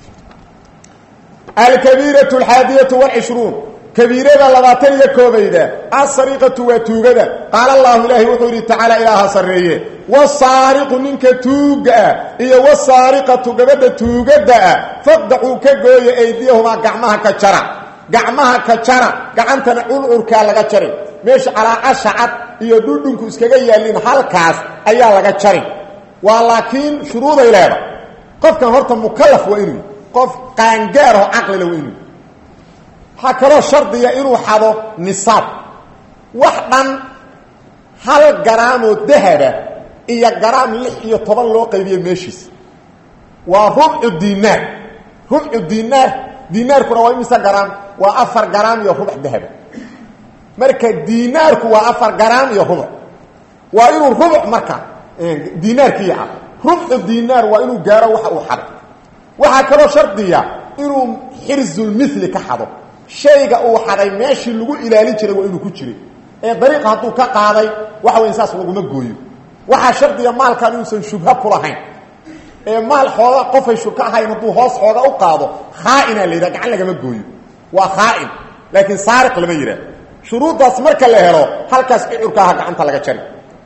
alkabiiratu alxaadiyatu walcishruun kabiirada labaatan iyo koobayda asariqatu waa tuugada qaala allahu ilaahi wuxuu yidhi tacaala ilaaha sarreeye wasaariqu ninka tuuga ah iyo wasaariqatu gabadha tuugadda ah faqdacuu ka gooya aydiyahumaa gacmaha ka jara gacmaha ka jara gacantana culcurkaa laga jari meesha calaacasha cad iyo dhudhunku iskaga yaallin halkaas ayaa laga jari waa laakiin shuruuday leeda qofkan horta mukalaf waa inuu qof qaangaaroo caqlila waa inuu waxaa kaloo shardiya inuu xado nisaab wax dhan hal garaamoo dahaba iyo garaam lix iyo toban loo qaybiye meeshiisa waa rubcu dinaar rubcu dinaar dinaarkuna waa imisa garaam waa afar garaam iyo rubac dahaba marka dinaarku waa afar garaam iyo rubuc waa inuu rubuc marka dinaarkii ah rubcu dinaar waa inuu gaaro waxa uu xado waxaa kaloo shardiya inuu xirzulmili ka xado shayga uu xaday meeshii lagu ilaalin jiray waa inuu ku jiray ee dariiqa hadduu ka qaaday waxa weya saas laguma gooyo waxaa shardiga maalkan inuusan shubha ku lahayn ee maal xooga qofay shubka ahayn hadduu hoos xooga u qaado khaaina la yidhaha gacan lagama gooyo waa khaain laakiin saariq lama yidhaah shuruuddaas marka la helo halkaas cicurkaaha gacanta laga jari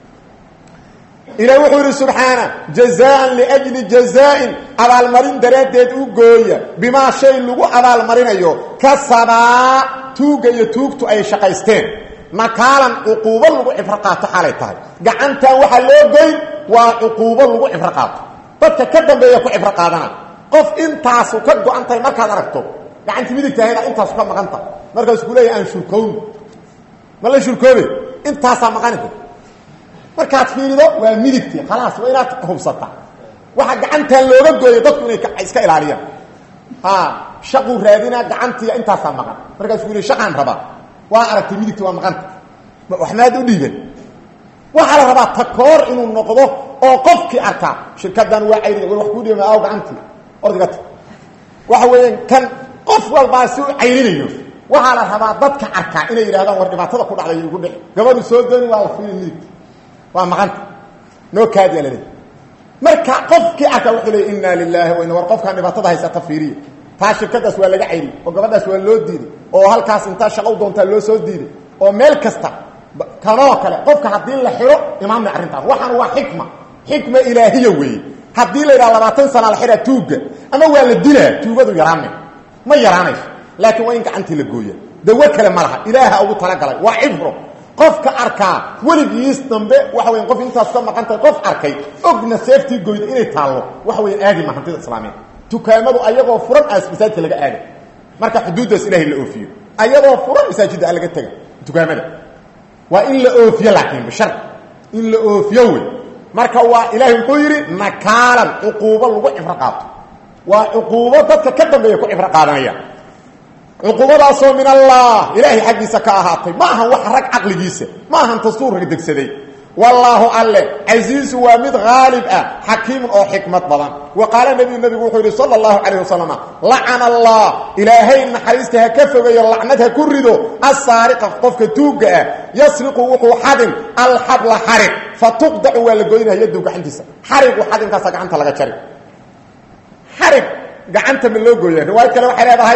ilaah wuxuu yidhi subxaana jazaan liajli jazaain abaalmarin daraaddeed u gooya bimaa shay lagu abaalmarinayo kasabaa tuugga iyo tuugtu ay shaqaysteen nakaalan cuquubo lagu cibro qaato xaalay tahay gacantan waxaa loo goyn waa cuquubo lagu cibro qaato dadka ka dambeeya ku cibro qaadana qof intaasu ka go-an tahay markaad aragto gacantii midigtahayda intaasu ka maqan tahay markaasuu ku leeyahy aan shurkowni ma la shurkoobe intaasaa maqanita markaad fiirido waa midigtii khalaas waa inaad hubsata waxaa gacantan looga gooya dadku inay iska ilaaliyaan ha shaquu raadinaa gacantii intaasaa maqan markaasuu ku le shaqaan rabaa waa aragtay midigtii waa maqanta waxmaad u dhiiban waxaa la rabaa takoor inuu noqdo oo qofkii arkaa shirkadan waa cayri war wax kuu dhiiba aaw gacantii ordigata waxa weeyaan kan qof walbaa si u cayrinayo waxaa la rabaa dadka arkaa inay yidhahdaan war dhibaatada ku dhacday igu dhici gabadhu soo dooni waa la fiili midigta waa maqanta noo kaadiya laleey marka qofkii arkaa wuxuu leey inna lilahi wa inna war qofkaan dhibaatada haysata fiiriya taa shirkadaas waa laga cayri oo gabadhaas waa loo diiday oo halkaas intaa shaqo u doontaa loo soo diiday oo meel kasta kanoo kale qofka haddii la xiro imaamna arrintaas waxaan waa xikma xikma ilaahiya weeye haddii la yidhaha labaatan sana la xiraa tuugga ama waa la dilaa tuugadu yaraame ma yaraanayso laakiin waa in gacantii la gooya dawo kale ma laha ilaaha ugu talagalay waa cibro qofka arkaa weligiis dambe waxa weya qof intaas ka maqan tahay qof arkay ogna seeftii goyda inay taallo waxa weya aadi ma hantida islaamiyeed dukaamadu ayagoo furan as masaajidka laga aaday marka xuduuddaas ilahay la oofiyo ayagoo furan masaajidda a laga tega dukaamada waa in la oofiyo laakiin bishar in la oofiyo wey marka waa ilaahay muxuu yidhi nakaalan cuquubo lagu cibro qaato waa cuquubo dadka ka dambeeya ku cibro qaadanaya cuquubadaasoo min allah ilaahay xaggiisa ka ahaatay ma ahan wax rag caqligiisa ma ahan dastuur rag degsaday wallaahu alle casiizu waa mid haalib ah xakiimun oo xikmad badan wa qaala nebiyu nebigu wuxuu yidhi sala allahu calayh wasalam lacana allah ilaahay naxariista ha ka fogeeyo lacnad ha ku rido assaariqa qofka tuugga ah yasriqu wuxuu xadin alxabla xarig fa tuqdacu waa la goynaya yaddu gacantiisa xarigu xadinkaasa gacanta laga jari xarig gacanta ma loo gooya riwaayad kale waxay leedahay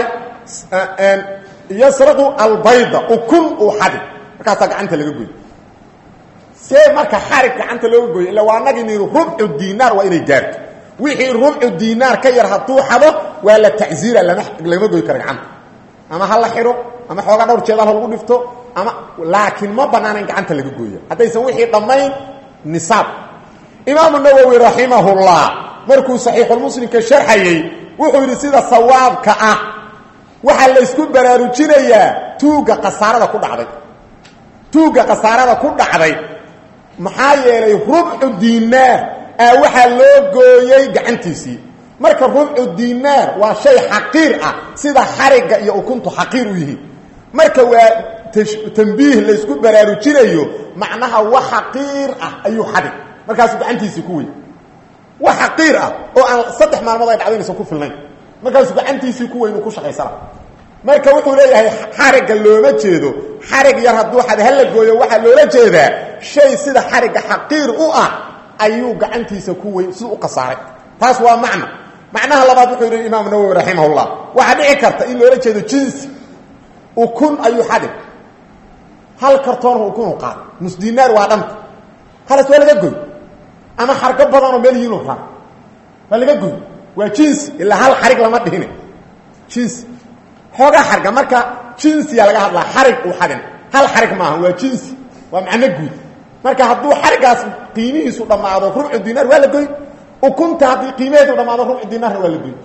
yasraqu albayda ukun uu xadin markaasaa gacanta laga goy see marka xarig gacanta looga gooyo illa waa anagii nihi rubcu dinaar waa inay gaarto wixii rubcu dinaar ka yar hadduu xado waa la tacziira lama lama goy karo gacanta ama ha la xiro ama xoogaa dhowr jeedal ha lagu dhifto ama laakiin ma banaana in gacanta laga gooya haddaysan wixii dhammayn nisaab imaamu nawowi raximahullah markuu saxiixulmuslimka sharxayey wuxuu yidhi sida sawaabka ah waxaa laysku baraarujinayaa tuugga khasaarada ku dhacday tuugga khasaarada ku dhacday maxaa yeelay rubcu dinaar aa waxaa loo gooyey gacantiisii marka rubcu dinaar waa shay xaqiir ah sida xarigga iyo ukuntu xaqiir u yihiin marka waa tambiih laysku baraarujinayo macnaha wax xaqiir ah ayuu xadig markaasuu gacantiisii ku wey wax xaqiir ah oo aan saddex maalmood ay dhacdo inaysan ku filnayn markaasuu gacantiisii ku weyn uu ku shaqaysana marka wuxuu leeyahay xarigga looma jeedo xarig yar hadduu xad hala gooyo waxaa loola jeedaa shay sida xarigga xaqiir u ah ayuu gacantiisa ku weyn siduu u khasaaray taas waa macno macnaha labaad wuxuu yidhi imaam nawowi raximahullah waxaa dhici karta in loola jeedo jinsi ukun ayuu xadig hal kartoonhu ukunu qaad nus dinaar waa dhanta halas waa laga goy ama xargo badanoo meel yihiinu raa waa laga goy waa jinsi ilaa hal xarig lama dhihine jinsi xoogaa xarga marka jinsiya laga hadlaa xarig uu xadin hal xarig maaha waa jinsi waa macno guud marka hadduu xarigaas qiimihiisu dhammaado rubcu dinaar waa la goyn ukunta haddii qiimaheedu dhammaado rubcu dinaarna waa la goyn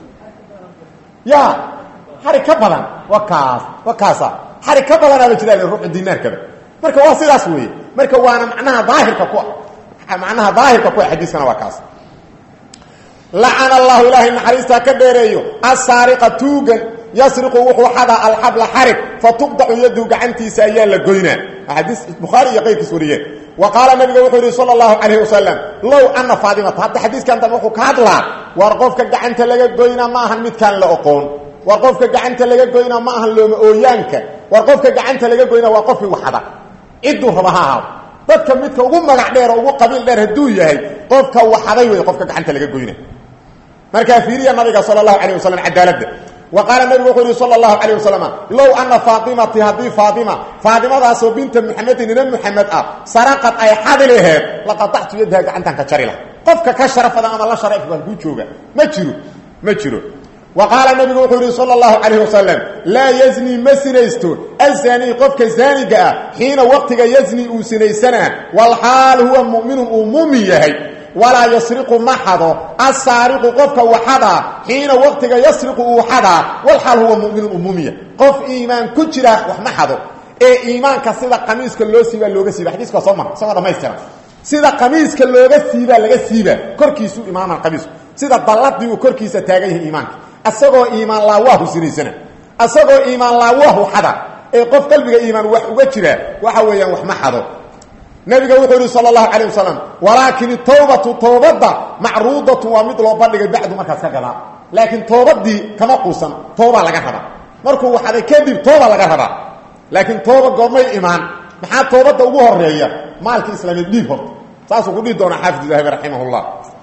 ya xarig ka badan waa kaas waa kaasa xarig ka badanaaba jiraa rubcu dinaarkaba marka waa sidaas weeye marka waana macnaha daahirka ku ah macnaha daahirka ku ah xadiiskana waa kaas lacana allahu ilaahay naxariistaa ka dheereeyo asaariqa tuugan yasriqu wuxuu xadaa alxabla xarig fatuqdacu yadu gacantiisa ayaa la goynaa xadiis bukhaari iyo qayrkiis wariyeen wa qaala nabiga wuxuu yidhi sala allahu calayhi wasalam low ana faatimata hadda xadiiskan dambe wuxuu ka hadlaa war qofka gacanta laga goynaa ma ahan midkaan la oqoon war qofka gacanta laga goynaa ma ahan looma ooyaanka war qofka gacanta laga goynaa waa qofkii waxada cidduu raba ha ahaado dadka midka ugu magac dheer oo ugu qabiil dheer hadduu yahay qofka waxaday wey qofka gacanta laga goyna markaa fiiriya nabiga sala allahu calayh wasalam cadaaladda wa qaala nabigu wuxuu yihi sala allahu calayh wasalam low ana faatimati haddii faatima faatimadaasoo binta muxamedin ina muxamed ah saraqad ay xadi laheed laqatactu yadaha gacantan ka jari lah qofka ka sharafadan ama la sharaf baan kuu jooga ma jiro ma jiro wa qaala nabigu wuxuu yihi sala allahu calayh wasalam laa yazni ma sinaysto azanii qofka zaaniga ah xiina waqtiga yazni uu sinaysanaa walxaal huwa mu'minun uu muumin yahay walaa yasriqu ma xado asaariqu qofka waxadaa xiina waqtiga yasriqu uu xadaa walxaal huwa muminun uu muumin yahay qof iimaan ku jira wax ma xado ee iimaanka sida qamiiska loo siibaa looga siiba xadiiska waa soo mara isagoo dhamaystiran sida qamiiska looga siibaa laga siiba korkiisuu imaama qamiisku sida dalladii uu korkiisa taagan yahay iimaanka asagoo iimaan laawaahu sinaysana asagoo iimaan laawaahu xada ee qof qalbiga iimaan wax uga jira waxa weeyaan wax ma xado nabiga wuxuu yihi sal اlahu alيه wasalam walaakin tawbatu towbadda macruudatu waa mid loo bandhigay bacdu markaas ka gadaa laakiin toobadii kama quusan toobaa laga rabaa markuu waxaday kadib tooba laga rabaa laakiin tooba goormay imaan maxaa toobadda ugu horeeya maalkii islaameed dhiib horta saasuu ku dhihi doonaa xaafid dahabi raximah اllah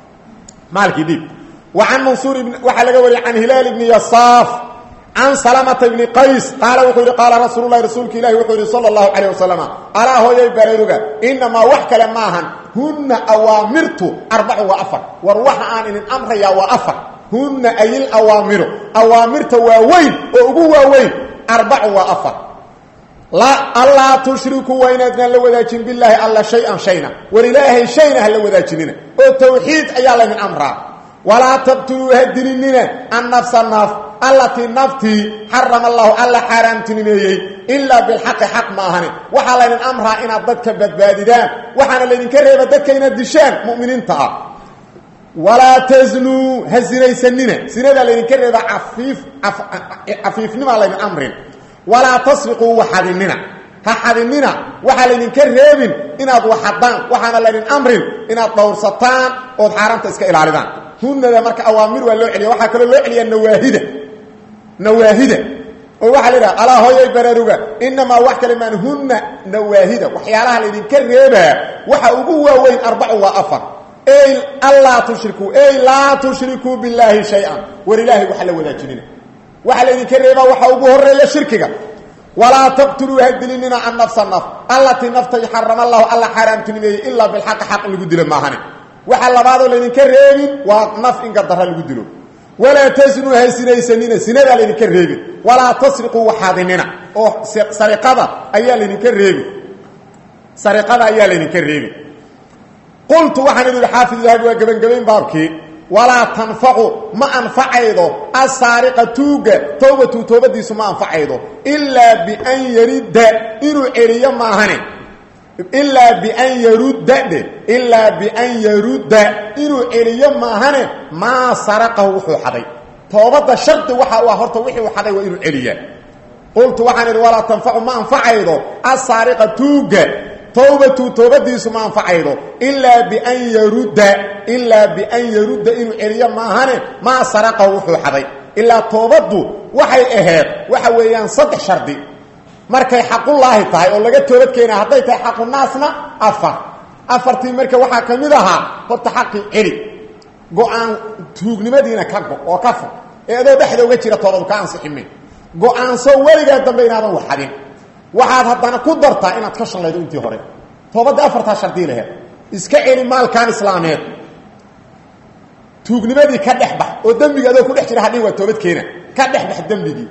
maalkii dhiib an mansuur waxaa laga wariyay can hilaal bni yasaaf can salamata bni qays qaala wuxuu yidhi qaala rasuulu lahi rasuulka ilahi wuxuu yidhi sala allahu calayh wasalam alaa hooyay baraaruga inamaa wax kale maahan hunna awaamirtu arbacu waa afar war waxa aan idin amrayaa waa afar hunna ayil awaamiru awaamirta waa weyn oo ugu waaweyn arbacu waa afar allaa tushrikuu waa inaadnaan la wadaajin bilaahi alla shay-an shayna war ilaahay shayna ha la wadaajinina oo tawxiid ayaa laydin amraa walaa taqtuluu ha dilinina annafsa naf allatii naftii xarama allahu alla xaaraamtinimeeyey ilaa bilxaqi xaq ma ahani waxaa laydin amraa inaad dadka badbaadidaan waxaana laydinka reeba dadka inaad dishaan mu'miniinta ah walaa taznuu ha sinaysanina sinadaa laydinka reeba afiif cafiifnimaa laydin amrin walaa tasriquu waxadinina ha xadinina waxaa laydinka reebin inaad waxadaan waxaana laydin amrin inaad dhowrsataan ood xaaraamta iska ilaalidaan hunada marka awaamir waa loo celiya waxaa kaloo loo celiyaa nawaahida nawaahida oo waxaa la idhaha alaa hooyay baraaruga inamaa wax kale maan hunna nawaahida waxyaalaha laydinka reebaa waxa ugu waaweyn arbacu waa afar ey allaa tushrikuu ey laa tushrikuu billaahi shay-an war ilaahay waxa la wadaajinina waxaa laydinka reebaa waxa ugu horeeya shirkiga walaa taqtuluu ha dilinina an nafsa naf allatii naftay xarama allahu alla xaaraamtinimeeyey ilaa bilxaqi xaq in lagu dilo maahane waxa labaadoo laydinka reebin waa naf in gardara lagu dilo walaa tasnuu ha sinaysanina sinadaa laydinka reebin walaa tasriquu waxaadinina oo sariqada ayaa laydinka reebin sariqada ayaa laydinka reebin qultu waxaan idhi xaafid dahabi waa gebangebayn baabkii walaa tanfacu ma anfacaydo asaariqa tuuga towbatu toobadiisu ma anfacaydo ilaa bian yaridda inuu celiyo maahane ilaa bian yarudda dhe ilaa bian yarudda inuu celiyo maahane maa saraqahu wuxuu xaday toobadda shardi waxa u ah horta wixii uu xaday waa inuu celiyaa qultu waxaan idhi walaa tanfacu ma anfacaydo asaariqa tuuga towbatu toobadiisu ma anfacaydo ilaa bian yarudda ilaa bian yarudda inuu celiyo maahane maa saraqahu wuxuu xaday ilaa toobaddu waxay ahayd waxa weeyaan saddex shardi markay xaqullaahi tahay oo laga toobad keena hadday tahay xaqunaasna afar afartii marka waxaa ka mid ahaa horta xaqii celi go-aan tuugnimadiina ka go oo ka fog ee adoo dhexda uga jira toobadu ka ansixime go-aanso weligaa dambe inaadan waxadin waxaad haddana ku dartaa inaad ka shallaydo intii hore toobadda afartaa shardii laheed iska celi maalkan islaameed tuugnimadii ka dhex bax oo dembiga adoo ku dhex jira hadhin waa toobad keena ka dhex bax dembigii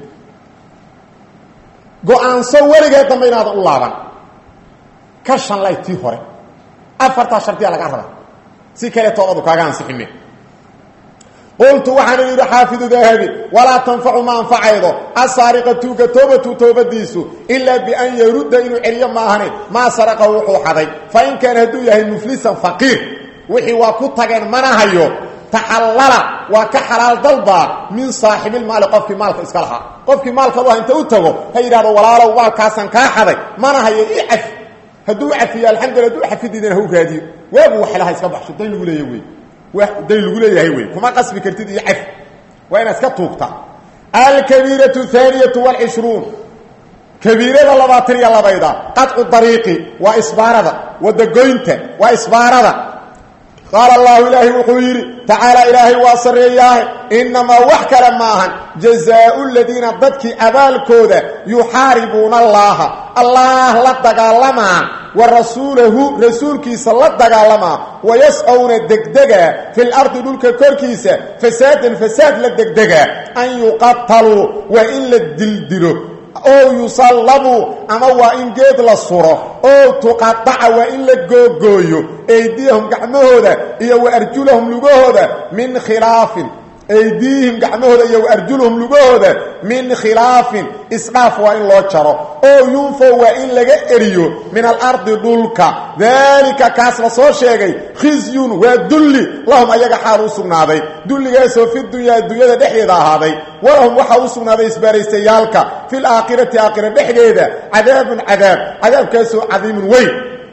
go-aanso weligeed dambe inaadan u laaban ka shanlay tii hore afartaa shardiya laga raba si kale toobadu kaaga ansixime qultu waxaan yidhi xaafidu dahabi walaa tanfacu ma anfacaydo asaariqa tuuga toobatu toobadiisu ilaa bian yarudda inuu celiyo maahane maa saraqa wuxuu xaday fa in kaana hadduu yahay muflisan faqiir wixii waa ku tageen mana hayo taxallala waa ka xalaal dalbaa min saaxibilmaali qofkii maalka iska lahaa qofkii maalka lu inta u tago ha yidhahdo walaalow maalkaasan kaa xaday mana hayo i cafi hadduu cafiyo alxamdulila haduu cafidiidana ha u raadiyo waagu waxlaha iska baxsho dayn lagu leeya wey dayn lagu leeyahay wey kuma qasbi kartid iyo cafi waa inaad iska tuugta alkabiiratu haaniyatu waalcishruun kabiirada labaatan iyo labayda qadcu dariiqi waa isbaarada wadagoynta waa isbaarada qaala allahu ilaahay wuxuu yidhi tacaala ilaahay waa sarreeyaahe innamaa wax kale maahan jazaau ladiina dadkii abaalkooda yuxaaribuuna allaaha allaah la dagaalamaa wa rasuulahu rasuulkiisa la dagaalamaa wayascowna degdegaa fil ardi dhulka korkiisa fasaadan fasaad la degdegaa an yuqataluu waa in la dildilo oo yusallabuu ama waa in geed la suro oo tuqadaca waa in la googooyo eydiyahum gacmahooda iyo wa arjulahum lugahooda min khilaafin eydiihim gacmahooda iyo wa arjulahum lugahooda min khilaafin isdhaaf waa in loo jaro oo yunfo waa in laga eriyo min alardi dhulka daalika kaas la soo sheegay khisyun waa dulli lahum ayaga xaal u sugnaaday dulligaasoo fi dunyaa adduunyada dhexdeeda ahaaday walahum waxaa u sugnaaday isbaaraystayaalka fi laakhirati aakhira dhexdeeda cadaabun cadaab cadaabkaasoo cadiimun weyn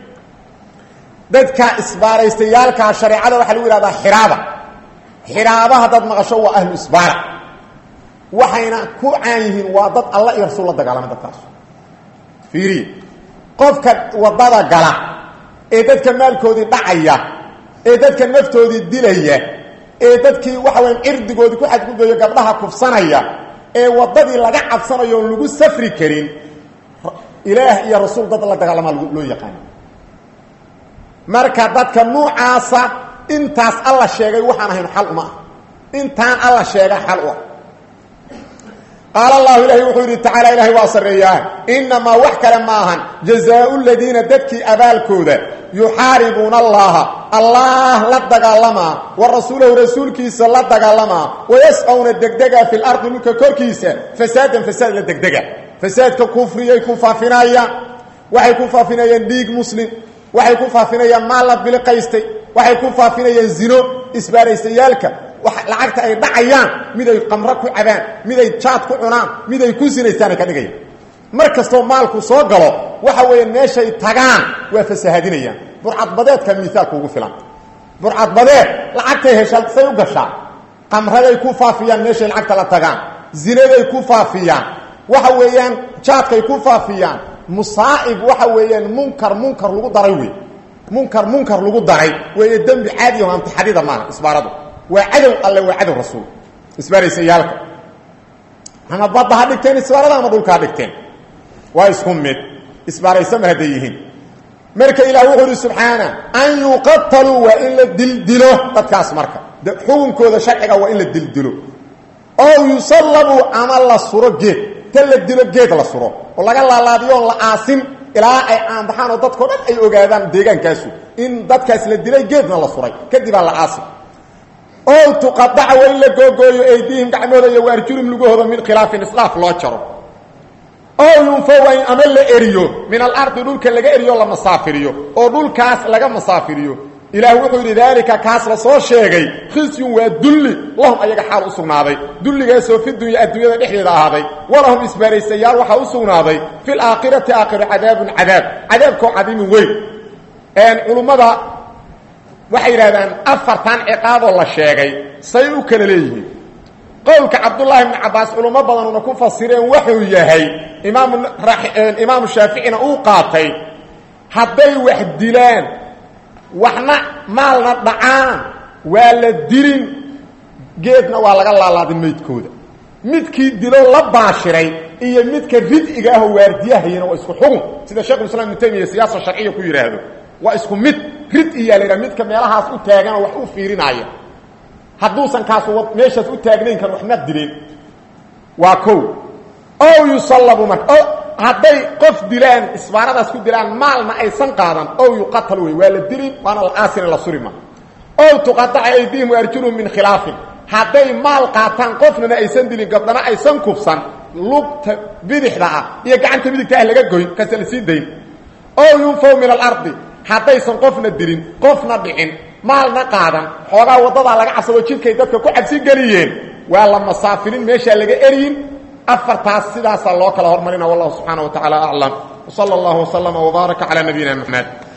dadka isbaaraystayaalkaa shareecada waxaa lagu yihahdaa xiraaba xiraaba haddaad maqasho waa ahlu isbaara waxayna ku caan yihiin waa dad alla iyo rasuul la dagaalamay dadkaas fiiriye qofka waddada gala ee dadka maalkoodii dhacaya ee dadka naftoodii dilaya ee dadkii waxa weya cirdigoodii ku xadgudbayo gabdhaha kufsanaya ee waddadii laga cabsanayo oon lagu safri karin ilaah iyo rasuul dad la dagaalamaa loo yaqaana marka dadka nuucaasa intaas alla sheegay waxaan ahayn xal uma ah intaan alla sheega xal u ah qaala allahu ilaahi wuxuu yidhi tacaala ilaahay waa sarreeyaa innamaa wax kale ma ahan jazaau ladiina dadkii abaalkooda yuxaaribuuna allaha allaah la dagaalamaa wa rasuulahu rasuulkiisa la dagaalamaa wayascowna degdega fi lardi dhulka korkiisa fasaadan fasaad la degdega fasaadka kufriyay ku faafinayaan waxay ku faafinayaan dhiig muslim waxay ku faafinayaan maal la biliqaystay waxay ku faafinayaan zino isbaaraystayaalka lacagta ay dhacayaan miday qamro ku cabaan miday jaad ku cunaan miday ku sinaystaanay ka dhigayaan mar kastoo maalku soo galo waxa weeye meeshay tagaan waa fasahadinayaan burcadbadeedka miaalka ugu filan burcadbadeed lacagtay heshaa say u gashaa qamraday ku faafiyaan meeshay lacagta la tagaan zinaday ku faafiyaan waxa weeyaan jaadkay ku faafiyaan musaa'ib waxa weeyaan munkar munkar lagu daray wey munkar munkar lagu daray weeye dembi caadiya o amtixadida maaha isbaaradu waa cadow alle waa cadow rasuul isbaaraysayaalka ama badda ha dhigteen isbaarada ama dhulka ha dhigteen waa isku mid isbaaraysama hadday yihiin marka ilaah wuxuu uhi subxaana an yuqataluu waa in la dildilo dadkaas marka xukunkooda sharciga waa in la dildilo oo yusallabuu ama la suro geed ta la dilo geed la suro oo laga laalaadiyo oon la aasin ilaa ay aanbaxaan oo dadkao dhan ay ogaadaan deegaankaasu in dadkaas la dilay geedna la suray kadibaa la aasi oo tuqadaca waa in la googooyo eydiihim gacmooda iyo waarjulim lugahooda min khilaafin islaaf loo jaro oo yunfo waa in ama la eriyo min alardi dhulka laga eriyo la masaafiriyo oo dhulkaas laga masaafiriyo ilaah wuxuu yidhi daalika kaas la soo sheegay khisyun waa dulli lahum ayaga xaal u sugnaaday dulligaasoo fi dunya adduunyada dhexdeeda ahaaday walahum isbaaraysayaal waxaa u sugnaaday fi laakhirati aakhiro cadaabun cadaab cadaabkoo cadiimin weyn culummada waxay yidhahdaan afartan ciqaaboo la sheegay say u kala leeyihiin qowlka cabdullaahi bni cabbaas culummo badanuna ku fasireen wuxuu yahay imaam imaamu shaaficina uu qaatay hadday wax dilaan waxna maalna dhacaan waa la dilin geedna waa laga laalaadin maydkooda midkii dilo la baashiray iyo midka rid'iga ahoo waardiyahayana waa isku xugun sida shekhulislam ibnu taymiya siyaasa sharciya ku yidhaahdo waa isku mid rid-iyaa la yidhaha midka meelahaas u taagan oo wax u fiirinaya hadduusan kaas meeshaas u taagnayn kan waxma dileen waa kow ow yusallabu marka o hadday qof dilaan isbaaradaas ku dilaan maalna aysan qaadan ow yuqatal wey waa la dilin waana la aasina la surima ow tuqadaca aydihim waarjuluhum min khilaafin hadday maal qaataan qofnana aysan dilin gabdhana aysan kufsan lugta bidixda ah iyo gacanta midigta ah laga goyn kase la sii dayn oo yunfaw min alardi haddaysan qofna dilin qofna dhicin maalna qaadan xoogaa waddadaa laga casabo jidkay dadka ku cabsi geliyeen waa la masaafinin meeshaa laga eryin afartaas sidaasaa loo kala hormarina wallahu subxaana wa tacaala aclam wsala allahu waslama wbaaraka calaa nabiyina maxamed